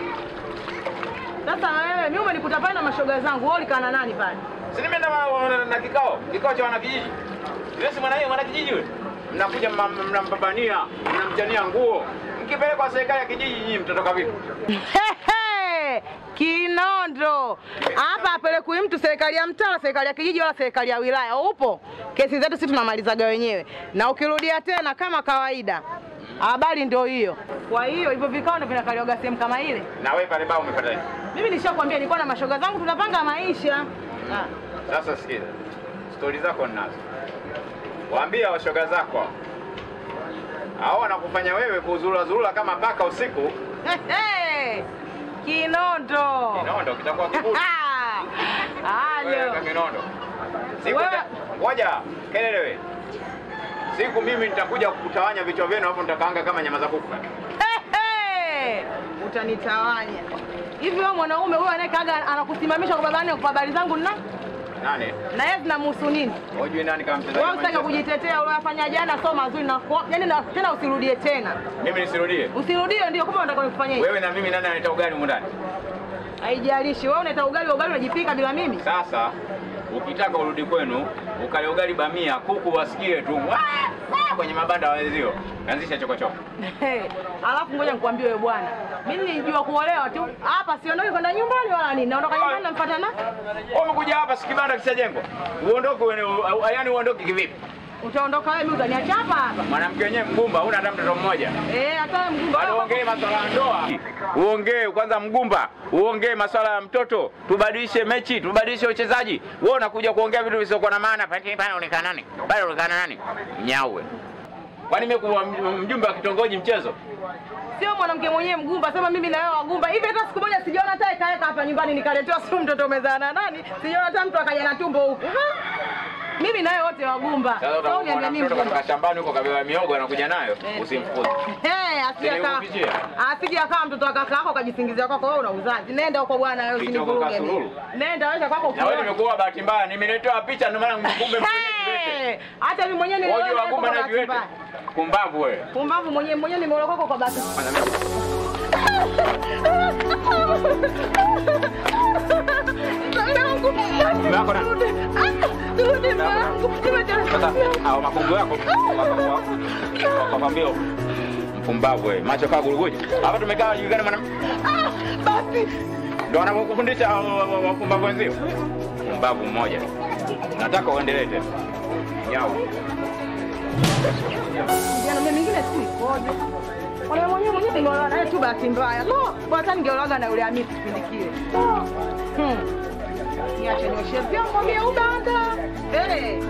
Sasa wewe, mimi umenikuta pale na mashoga zangu, wewe ulikaa na nani pale? Si nimeenda na, na, na kikao, kikao cha wanakijiji. Yule si mwana mwana kijiji yule. Mnakuja mna- mnampambania, mnamchania nguo. Mkipelekwa serikali ya kijiji nyinyi mtatoka vipi? Hehe, Kinondo hapa apelekwi mtu serikali ya mtaa, serikali ya kijiji, wala serikali ya wilaya. Upo kesi zetu sisi tunamalizaga wenyewe, na ukirudia tena kama kawaida, habari ndio hiyo. Kwa hiyo hivyo vikao ndio vinakaliwaga sehemu kama ile. Na wewe pale baa umepata nini? Mimi nishakwambia nilikuwa na mashoga zangu tunapanga maisha. Ah. Sasa sikiza, stori zako ninazo, waambia washoga zako hao wanakufanya wewe kuzurazurura kama paka usiku. Hey, Kinondo. Kinondo kitakuwa kiburi. Wewe Halo. kama Kinondo. Siku Wewe- ta- ngoja kelele wewe. Siku mimi nitakuja kutawanya vichwa vyenu hapo nitakaanga kama nyama za kuku. Hey, utanitawanya. Hivi wewe mwanaume huyo anayekaga anakusimamisha kwa babani kwa habari zangu na Nani? na yeye zinamhusu nini? Hujui nani kama mchezaji? Wewe wa usitake Manchester? kujitetea uliyofanya jana sio mazuri na yani na, tena usirudie tena. Mimi nisirudie. Usirudie ndio kumbe unataka nikufanyie. hivi. Wewe na mimi nani anaita ugali humu ndani? Haijalishi wewe unaita ugali ugali unajipika bila mimi. Sasa ukitaka urudi kwenu ukale ugali bamia, kuku wasikie tu "Waa, waa," kwenye mabanda wenzio, anzisha chokochoko. Hey, alafu ngoja nikwambie wewe bwana, mimi nilijua kuolewa tu hapa, siondoki kwenda nyumbani wala nini, naondoka nyumbani namfuata na Wewe umekuja hapa si kibanda kishajengwa, uondoke wewe, yaani uondoke kivipi? utaondoka wewe, mimi utaniacha hapa hapa. Mwanamke wenyewe mgumba, huna hata mtoto mmoja. Eh, hata wewe mgumba Bado uongee masuala ya ndoa, uongee kwanza mgumba, uongee masuala ya mtoto, tubadilishe mechi, tubadilishe uchezaji. Wewe unakuja kuongea vitu visivyokuwa na maana. Pale pale unaonekana nani? Pale unaonekana nani? Nyawe. Kwani mimi kuwa mjumbe wa kitongoji mchezo? sio mwanamke mwenyewe mgumba, sema mimi na wewe wagumba hivi. Hata siku moja sijaona hata ikaeka hapa nyumbani nikaletewa sio mtoto umezaa na nani, sijaona hata mtu akaja na tumbo huku. Ha? Mimi na wewe wote wagumba. Sasa Sasa utakuwa uniambia na mimi mtoto mgumba. katika shambani huko kabeba miogo anakuja nayo, usimfukuze. Eh, asije akawa Niliupitia. asije akawa mtoto wa kaka yako ukajisingizia kwako wewe una uzazi. Nenda huko bwana wewe Kichoko usinivuruge mimi. kasululu. Nenda wewe kwako Na wewe ukiona. nimekuwa bahati mbaya, nimeletewa picha ndio maana mkumbe Eh, Hata mimi mwenyewe niliona Wewe wewe wagumba kwa na bahati viwete. mbaya. Pumbavu wewe. Pumbavu mwenyewe mwenyewe nimeolewa kwako kwa bahati. Mako na sasa hao makungu yako wakwambia mpumbavu wewe, macho kaa guluguja. Hapa tumekaa julikana mwana basi ndio wanakufundisha hao wa- wa- wapumbavu wenzio. Pumbavu mmoja. Nataka uendelee tena. Nyau. Jana mimi mingine si ikoje. Wale mwenyewe mwenyewe nimeolewa naye tu bahati mbaya. No, bwana ningeolewa na yule Hamisi kipindi kile. Hmm. Niache nioshe vyombo mie ubanda. Eh.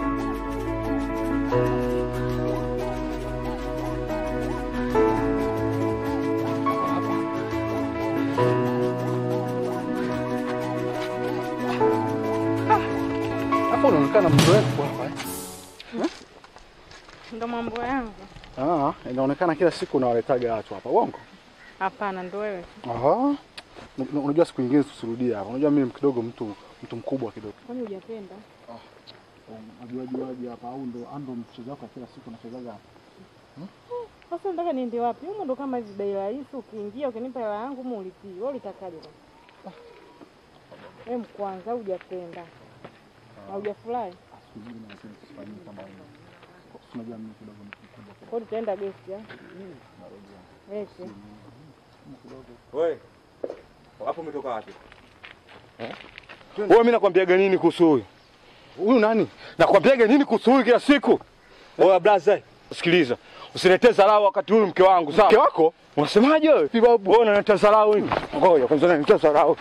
Hapo unaonekana mzoefu hapa eh? Ndo mambo yangu. Ah, inaonekana kila siku unawaletaga watu hapa. Uongo? Hapana, ndo wewe. Aha. Un- Unajua siku nyingine tusirudie hapa. Unajua mimi kidogo mtu mtu mkubwa kidogo. Kwani hujapenda? Unajua juaje hapa au ndo ando mchezo wako kila siku unachezaga hapa. Sasa nataka niende wapi? Humo ndo kama hivi bei rahisi, ukiingia ukinipa hela yangu mu ulipii. Wewe ulitakaje bwana? Wewe mkwanza hujapenda. Na hujafurahi. Sijui na lakini sifanyii kama hivyo. Unajua mimi kidogo mtu mkubwa kidogo. Kwa hiyo tutaenda gesti ah? Eti. Wewe. Hapo umetoka wapi? Wewe mimi nakwambiaga nini kuhusu huyu? Huyu nani? Nakwambiaga nini kuhusu huyu kila siku? Wewe blaza, sikiliza. Usiletee dharau wakati huyu mke wangu, sawa? Mke wako? Unasemaje wewe? Babu, wewe unaleta dharau hivi. Ngoja kwanza unaleta dharau.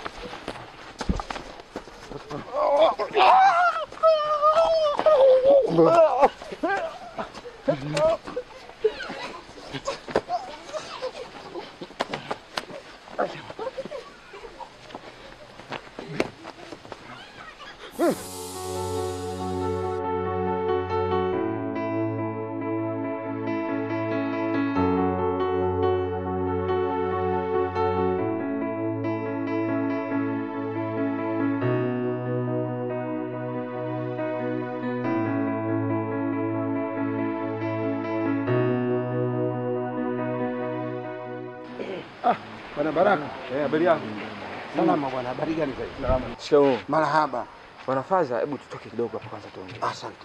Bwana Baraka. Eh, habari yako? Salama bwana, habari gani zaidi? Salama. Shikamoo. Marahaba. Bwana Faza, hebu tutoke kidogo hapa kwanza tuongee. Asante.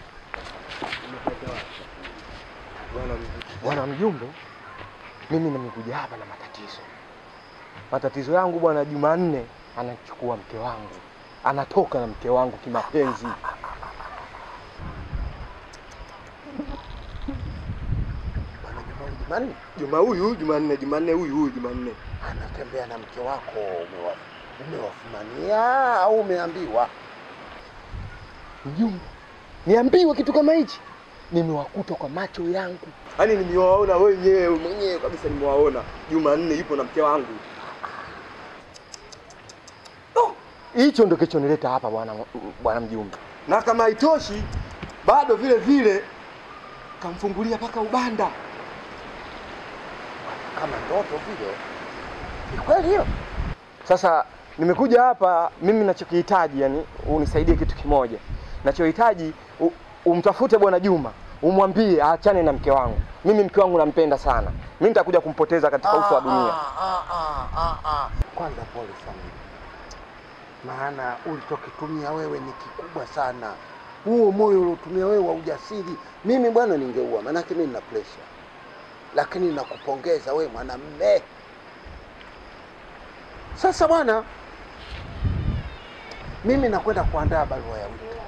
Bwana mjumbe, mimi nimekuja hapa na matatizo. Matatizo yangu bwana, Jumanne anachukua mke wangu, anatoka na mke wangu kimapenzi. Jumanne? Juma huyu, Jumanne, Jumanne huyu huyu Jumanne. anatembea na mke wako umewa, umewafumania au umeambiwa? Mjumbe, niambiwe kitu kama hichi? Nimewakuta kwa macho yangu, yaani nimewaona wenyewe mwenyewe kabisa, nimewaona. Jumanne yupo na mke wangu. Oh, Hicho ndo kilichonileta hapa bwana bwana mjumbe, na kama haitoshi bado vile vile kamfungulia mpaka ubanda. Kama ndoto vile. Ni kweli hiyo? Sasa nimekuja hapa mimi nachokihitaji, yani unisaidie kitu kimoja. Nachohitaji u- umtafute bwana Juma, umwambie aachane na mke wangu. Mimi mke wangu nampenda sana, mimi nitakuja kumpoteza katika uso wa dunia. Ah, ah, ah, ah. Kwanza pole sana, maana ulichokitumia wewe ni kikubwa sana. Huo moyo uliotumia wewe wa ujasiri, mimi bwana ningeua, maanake mimi nina pressure, lakini nakupongeza wewe mwanamme. Sasa bwana, mimi nakwenda kuandaa barua ya wito,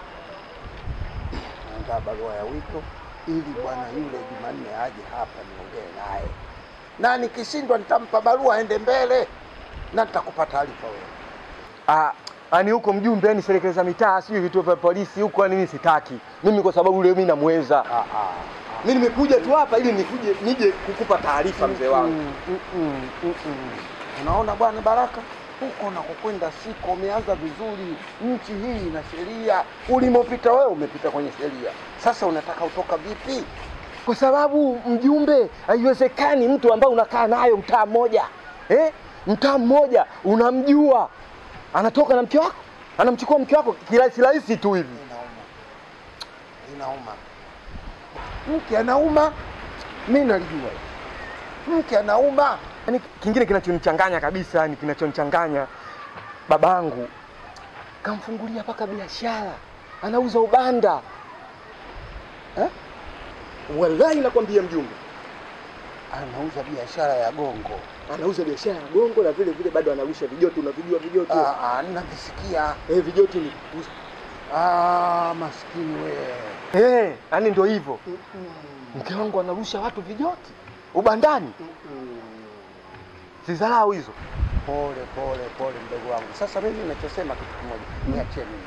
naandaa barua ya wito ili bwana yule Jumanne aje hapa niongee naye, na nikishindwa nitampa barua aende mbele na nitakupa taarifa wewe. Ah, ani huko mjumbe, yani serikali za mitaa, sijui vituo vya polisi huko, yani mimi sitaki. Mimi kwa sababu leo mimi namweza. Mimi nimekuja tu hapa ili nikuje nije kukupa taarifa mzee wangu. Mm, mm, mm, mm, mm. Unaona bwana Baraka, huko unakokwenda siko, umeanza vizuri. Nchi hii ina sheria, ulimopita wewe umepita kwenye sheria. Sasa unataka utoka vipi? Kwa sababu mjumbe, haiwezekani mtu ambaye unakaa nayo mtaa mmoja eh? mtaa mmoja unamjua, anatoka na mke wako, anamchukua mke wako kirahisi rahisi tu hivi. Inauma, mke anauma, mi nalijua mke anauma. Yani kingine kinachonichanganya kabisa, yani kinachonichanganya, babangu kamfungulia mpaka biashara, anauza ubanda eh? Wallahi nakwambia mjumbe, anauza biashara ya gongo, anauza biashara ya gongo na vile vile bado anarusha vijoti. Unavijua vijoti? Ah, ah, navisikia. Eh, vijoti ni Ah, maskini wewe. eh, yani ndio hivyo. Mke wangu anarusha watu vijoti ubandani, sidharau hizo. Pole pole pole, mdogo wangu. Sasa mimi ninachosema kitu kimoja, niachie mimi.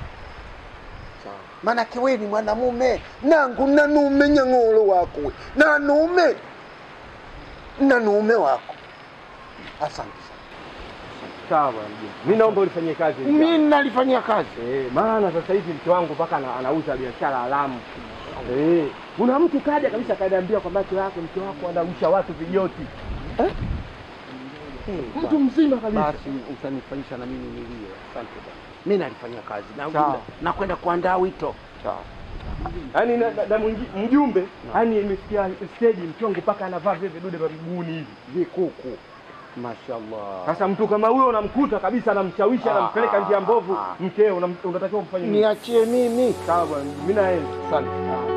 Maanake wewe ni mwanamume nangu nanume nyang'olo wako we. nanume nanume wako. Asante Sawa bwana mjumbe, mimi naomba ulifanyie kazi hili Mimi jambo. nalifanyia kazi eh, maana sasa hivi mke wangu mpaka ana, anauza biashara haramu eh. Kuna mtu kaja kabisa kaniambia kwa macho yake mke wako anarusha watu vijoti eh? Mtu mzima kabisa. Basi utanifanyisha na mimi nilie. Asante bwana. Mimi nalifanyia kazi na Sawa. nakwenda kuandaa wito. Sawa. Yaani na, na, na mwingi- mjumbe, yaani imefikia stage mke wangu mpaka anavaa vile vidude vya miguuni hivi vikuku. Mashallah. Sasa mtu kama huyo unamkuta kabisa, anamshawishi Ah, anampeleka ah, njia mbovu ah. mkeo, unam- unatakiwa kumfanya nini? Niachie mimi. Sawa bwana, mimi naenda. Asante.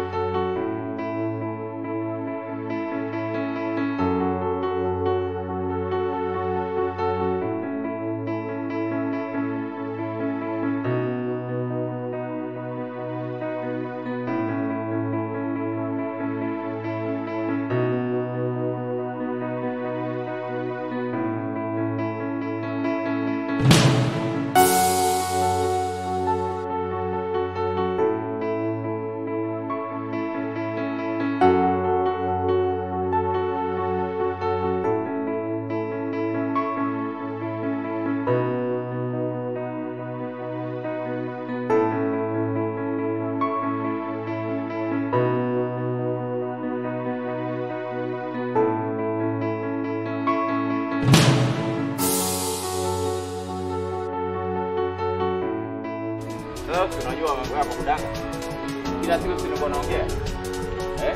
Sasa unajua mambo yako kudanga. Kila siku si ndio naongea. Eh?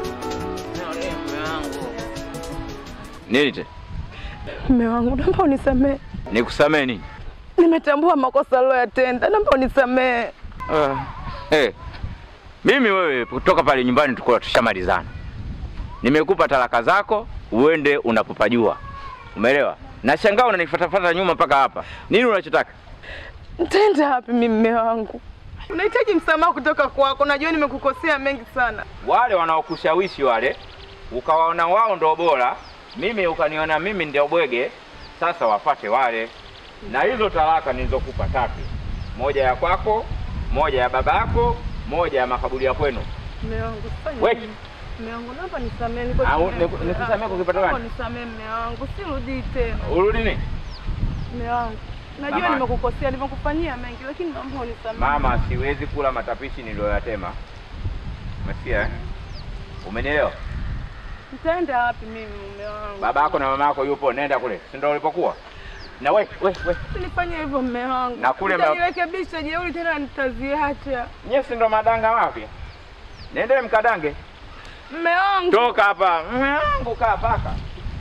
Nini tena? Mume wangu, naomba unisamehe, Nikusamee nini? nimetambua makosa aliyoyatenda, naomba unisamehe. Uh, hey. Mimi wewe kutoka pale nyumbani tulikuwa tushamalizana. Nimekupa talaka zako uende unapopajua. Umeelewa? Nashangaa unanifuatafuata nyuma mpaka hapa. Nini unachotaka? Ntaenda wapi mimi mume wangu? Unahitaji msamaha kutoka kwako, najua nimekukosea mengi sana. Wale wanaokushawishi wale ukawaona wao ndo bora, mimi ukaniona mimi ndio bwege, sasa wapate wale. Na hizo talaka nilizokupa tatu, moja ya kwako, moja ya babako, moja ya makaburi ya kwenu. Mume wangu fanya We. nini? Mume wangu naomba nisamee, niko Au, chini ya- niku- nikusamee kwa kipato Naomba gani? nisamee mume wangu, sirudii tena. Urudi nini? Mume wangu, najua Mama. nimekukosea, nimekufanyia mengi, lakini naomba unisamee. Mama, siwezi kula matapishi niliyoyatema. Umesikia? eh? Umenielewa? Nitaenda wapi mimi mume wangu? Baba yako na mama yako yupo, nenda kule, si ndio ulipokuwa? Na we, we, we. Usinifanye hivyo mume wangu. Na kule ma- Nitajirekebisha, jeuri tena nitaziacha. Nyie si ndo madanga wapya? Nendele mkadange. Mume wangu. Toka hapa. Mume wangu kaa paka.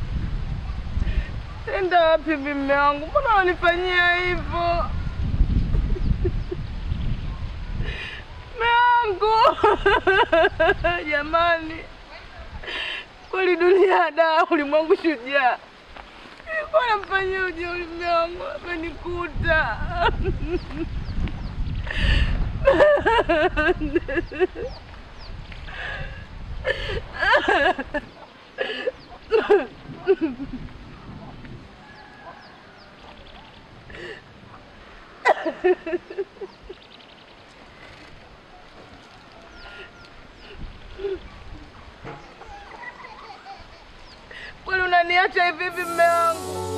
Enda wapi hivi mume wangu? Mbona unanifanyia hivyo? Mume wangu. Jamani. Kweli dunia da ulimwengu shujaa. Nilikuwa namfanyia ujeuri mume wangu, amenikuta. Kweli unaniacha hivi hivi mume wangu?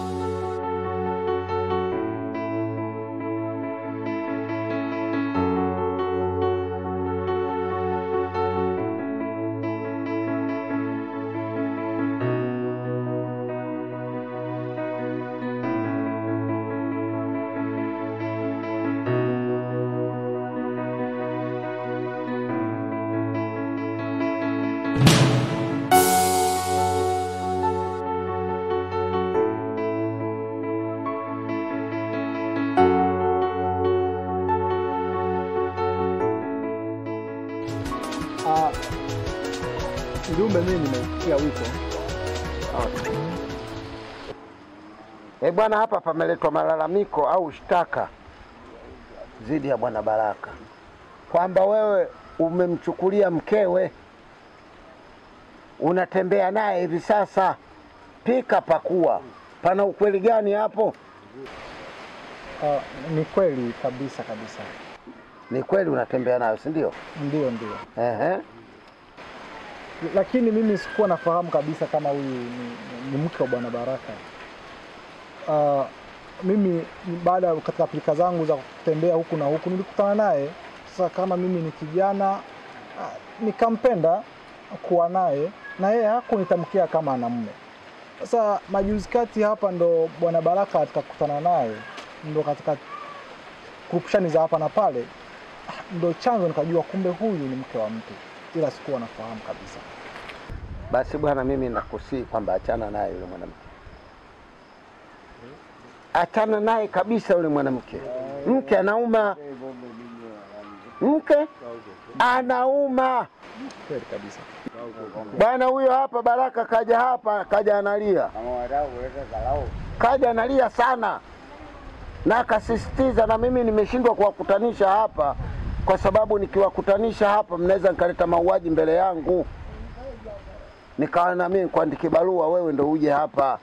Ah, Mjumbe, mimi nimesikia wito. Eh bwana, hapa pameletwa malalamiko au shtaka dhidi ya bwana Baraka kwamba wewe umemchukulia mkewe, unatembea naye hivi sasa. Pika pakua, pana ukweli gani hapo? Ah, ni kweli kabisa kabisa, Ni kweli unatembea nayo, si ndio? ndio ndio, Ehe. lakini mimi sikuwa nafahamu kabisa kama huyu ni, ni, ni mke wa bwana Baraka. Ah, mimi baada ya katika pilika zangu za kutembea huku na huku nilikutana naye. Sasa kama mimi ni kijana ah, nikampenda kuwa naye na yeye hakunitamkia kama ana mume. Sasa majuzi kati hapa ndo bwana Baraka atakutana naye, ndo katika kurupushani za hapa na pale, ah, ndo chanzo nikajua kumbe huyu ni mke wa mtu, ila sikuwa nafahamu kabisa. Basi bwana, mimi nakusii kwamba achana naye yule mwanamke, achana naye kabisa yule mwanamke. Mke anauma, mke anauma Kweli kabisa. bwana. Huyo hapa Baraka kaja hapa, kaja analia, kaja analia sana, na akasisitiza, na mimi nimeshindwa kuwakutanisha hapa kwa sababu nikiwakutanisha hapa mnaweza nikaleta mauaji mbele yangu nikawa na mimi kuandike barua, wewe ndo uje hapa.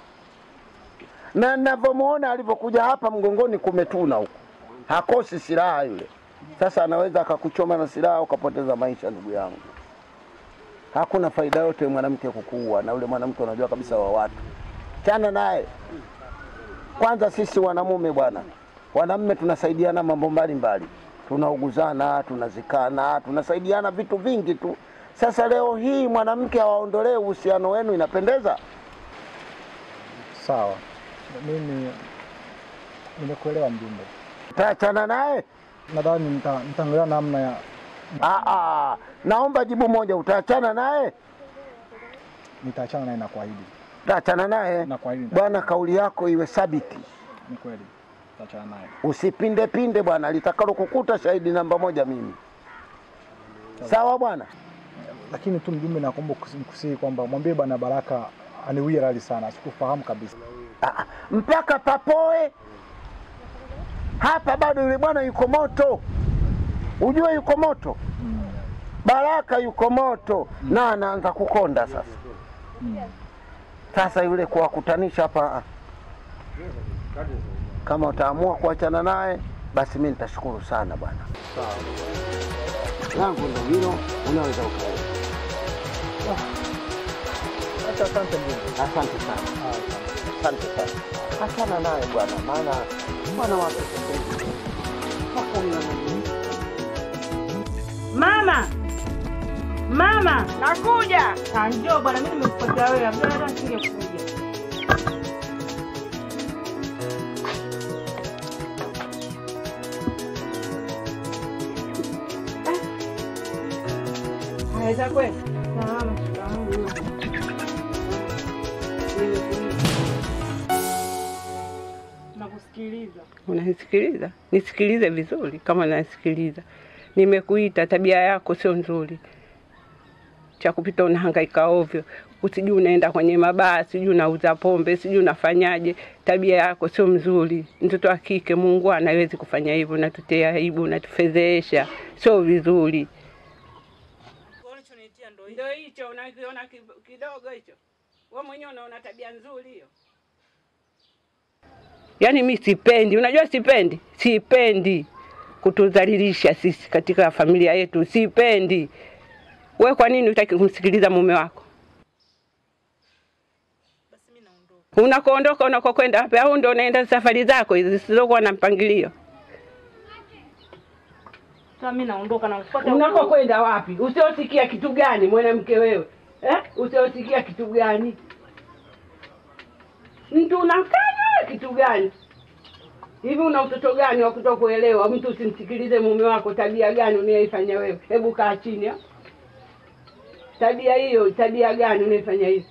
Na ninavyomwona alivyokuja hapa, mgongoni kumetuna huko, hakosi silaha yule. Sasa anaweza akakuchoma na silaha ukapoteza maisha, ndugu yangu. Hakuna faida yote mwanamke kukuua, na yule mwanamke unajua kabisa wa watu. Chana naye kwanza. Sisi wanamume bwana, wanamume tunasaidiana mambo mbalimbali, tunauguzana, tunazikana, tunasaidiana vitu vingi tu. Sasa leo hii mwanamke awaondolee uhusiano wenu, inapendeza? Sawa, mimi nimekuelewa mjumbe. Taachana naye? Nadhani nita- nitaangalia namna ya Ah, ah, naomba jibu moja, utaachana naye? nitaachana naye na kuahidi. Taachana naye Na kuahidi bwana, kauli yako iwe thabiti, ni kweli, nitaachana naye. usipinde pinde bwana, litakalo kukuta shahidi namba moja mimi. Sawa bwana? Lakini tu mjumbe, nakuomba kusi- kusihi kwamba mwambie bwana Baraka aniwie radhi sana, sikufahamu kabisa. Ah, mpaka papoe hapa, bado yule bwana yuko moto, ujue yuko moto. Baraka yuko moto na anaanza kukonda sasa. Sasa yule kuwakutanisha hapa, kama utaamua kuachana naye basi mi nitashukuru sana bwana. Langu ndo hilo, unaweza ukaenda. Acha asante mjumbe. Asante sana, asante sana. Achana naye bwana, maana bwana wake sasa hivi hakuna Mama, mama, nakuja. Ah, njoo bwana, mimi nimekupatia wewe, labda hata nisingekuja. Haya, za kweli? Salama, shikamoo. Nakusikiliza. Unanisikiliza? Nisikilize vizuri kama nasikiliza. Nimekuita, tabia yako sio nzuri, cha kupita unahangaika ovyo, usijui unaenda kwenye mabaa, sijui unauza pombe, sijui unafanyaje. Tabia yako sio mzuri. Mtoto wa kike Mungu anawezi kufanya hivyo, unatutia aibu, unatufedhesha, sio vizuri. Ndio hicho unakiona kidogo hicho, wewe mwenyewe unaona tabia nzuri hiyo. Yaani mi sipendi, unajua sipendi, sipendi kutudhalilisha sisi katika familia yetu, sipendi. We kwa nini hutaki kumsikiliza mume wako? Unakoondoka, unakokwenda wapi? Au ndo unaenda safari zako hizi zisizokuwa na mpangilio? Sasa mimi naondoka na kufuata Unakokwenda wapi? Usiosikia kitu gani mwanamke wewe eh? Usiosikia kitu gani? Mtu unakanya kitu gani? Hivi una utoto gani wa kutokuelewa? Mtu usimsikilize mume wako, tabia gani unayoifanya wewe? Hebu kaa chini ha? Tabia hiyo, tabia gani unaifanya hivi?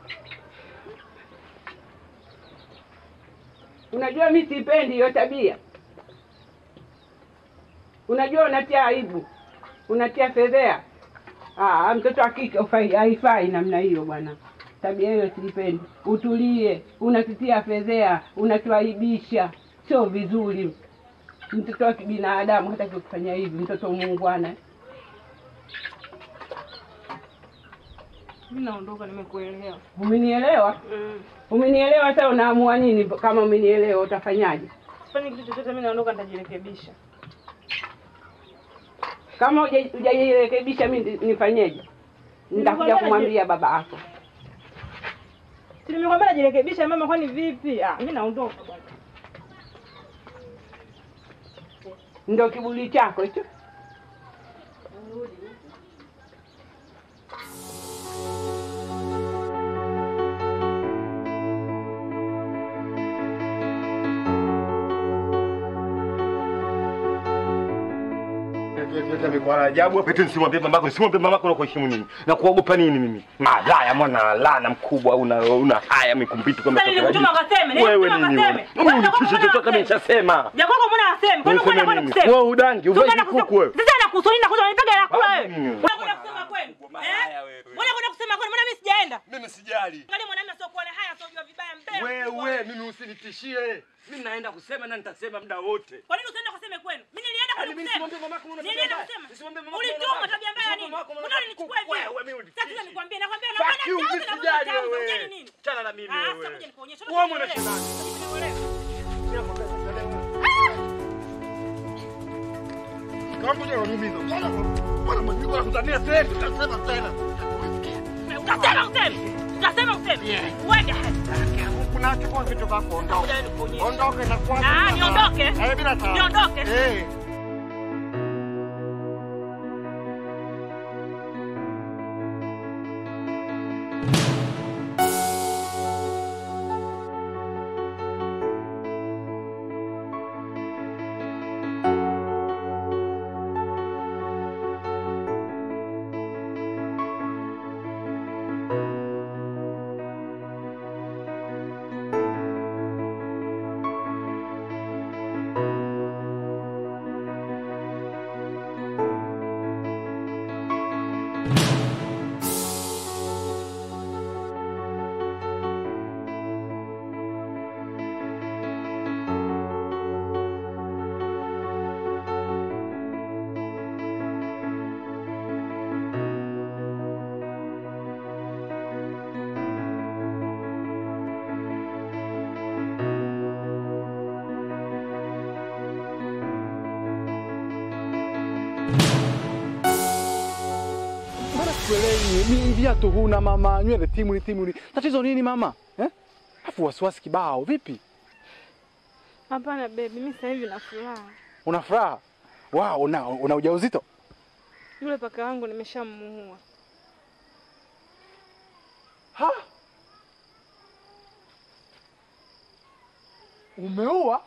Unajua mi sipendi hiyo tabia. Unajua unatia aibu, unatia fedhea. Ah, mtoto wa kike hufai- haifai namna hiyo bwana. Tabia hiyo siipendi. Utulie, unatutia fedhea, unatuaibisha, sio vizuri. Mtoto wa kibinadamu hataki kufanya hivi, mtoto muungwana. Mimi naondoka, nimekuelewa. Umenielewa? Umenielewa? Sasa unaamua nini? Kama umenielewa utafanyaje? Sifanyi kitu chochote, mimi naondoka, nitajirekebisha. Kama huja- hujajirekebisha mi ndi- nifanyeje? Nitakuja kumwambia baba yako. Si nimekwambia najirekebisha mama, kwani vipi? Ah, mimi naondoka bwana. Ndo kiburi chako hicho. Amekuwa ajabu hapa eti nisimwambie mamako, nisimwambie mamako na kuheshimu nini? Na kuogopa nini mimi? Malaya mwana lana mkubwa una una haya mikumbiti kama Sasa nilikutuma ukaseme, Wewe nilikutuma nini ukaseme. wewe? Mimi unitishe chochote mimi nishasema. Ya kwako mbona aseme? Kwani Niseme kwenda kwenda nini? kusema? Wewe udangi, uvai Tukaenda kuku wewe. Sasa nakusoni na kuja unipiga la kula wewe. nini? Unakwenda kusema kwenu? Eh? Mbona kwenda kusema kwenu? Mbona mimi sijaenda? Mimi sijali. Angalia mwanamume sio kuona haya sio jua vibaya mbele. Wewe mimi usinitishie. Mimi naenda kusema na nitasema muda wote. Kwa nini usiende kuseme kwenu? Mimi nilienda kwenu mimi kusema. nisimwambie mamako una tabia Nilienda mbaya. kusema. Nisimwambie mamako una Ulituma tabia tabia mbaya nini? Nisimwambie mamako una Mbona ulinichukua hivi? Wewe, mimi Sasa sasa nikwambie nakwambia na Fuck you, mimi sijali wewe. nini? Chana na mimi Ah, wewe. sasa kuja nikuonyeshe. Wewe mwana shetani. Kama ndio unaniumiza. Bwana mbona niko nakutania tena, tutasema tena. Utasema useme. Utasema useme. Uende hadi. Kuna chukua vitu vyako ondoka. Ondoke na kwanza. Ah, niondoke? Eh, bila tabu. Niondoke? Eh. sikuelewi. Mimi viatu huna mama, nywele timuli timuli. Tatizo nini mama? Eh? Afu wasiwasi kibao. Vipi? Hapana baby, mimi sasa hivi na furaha. Una furaha? Wow, una, una ujauzito? Yule paka wangu nimeshamuua. Ha? Umeua?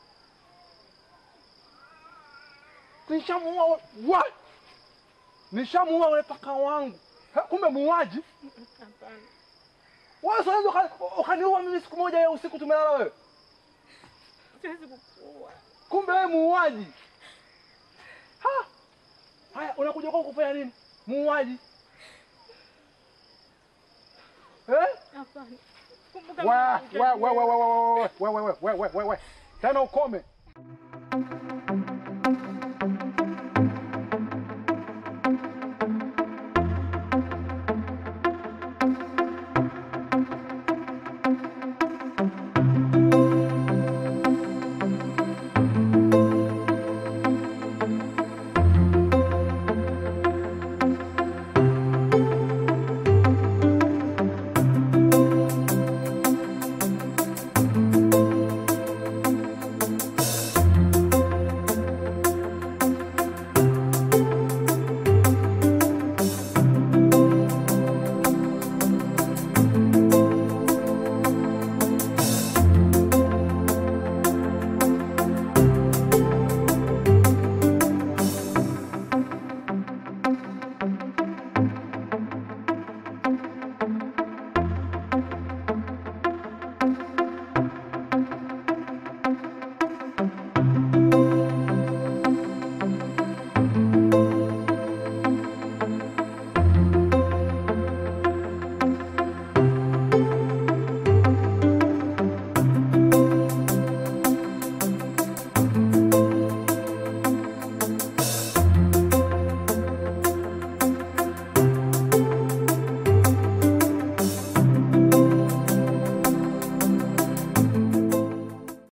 Nishamuua wa? Nishamuua ule paka wangu. Ha, Kumbe muuaji? Hapana. Wewe sasa uka- ukaniua mimi siku moja ya usiku tumelala wewe. Siwezi kukuua. Kumbe wewe muuaji. Ha? Haya, unakuja kwa kufanya nini? Muuaji. Eh? Hapana. Kumbuka Wa, mimi wa, wa, wa, wa, wa, wa, wa, wa, wa, wa, wa, wa, wa. Tena ukome.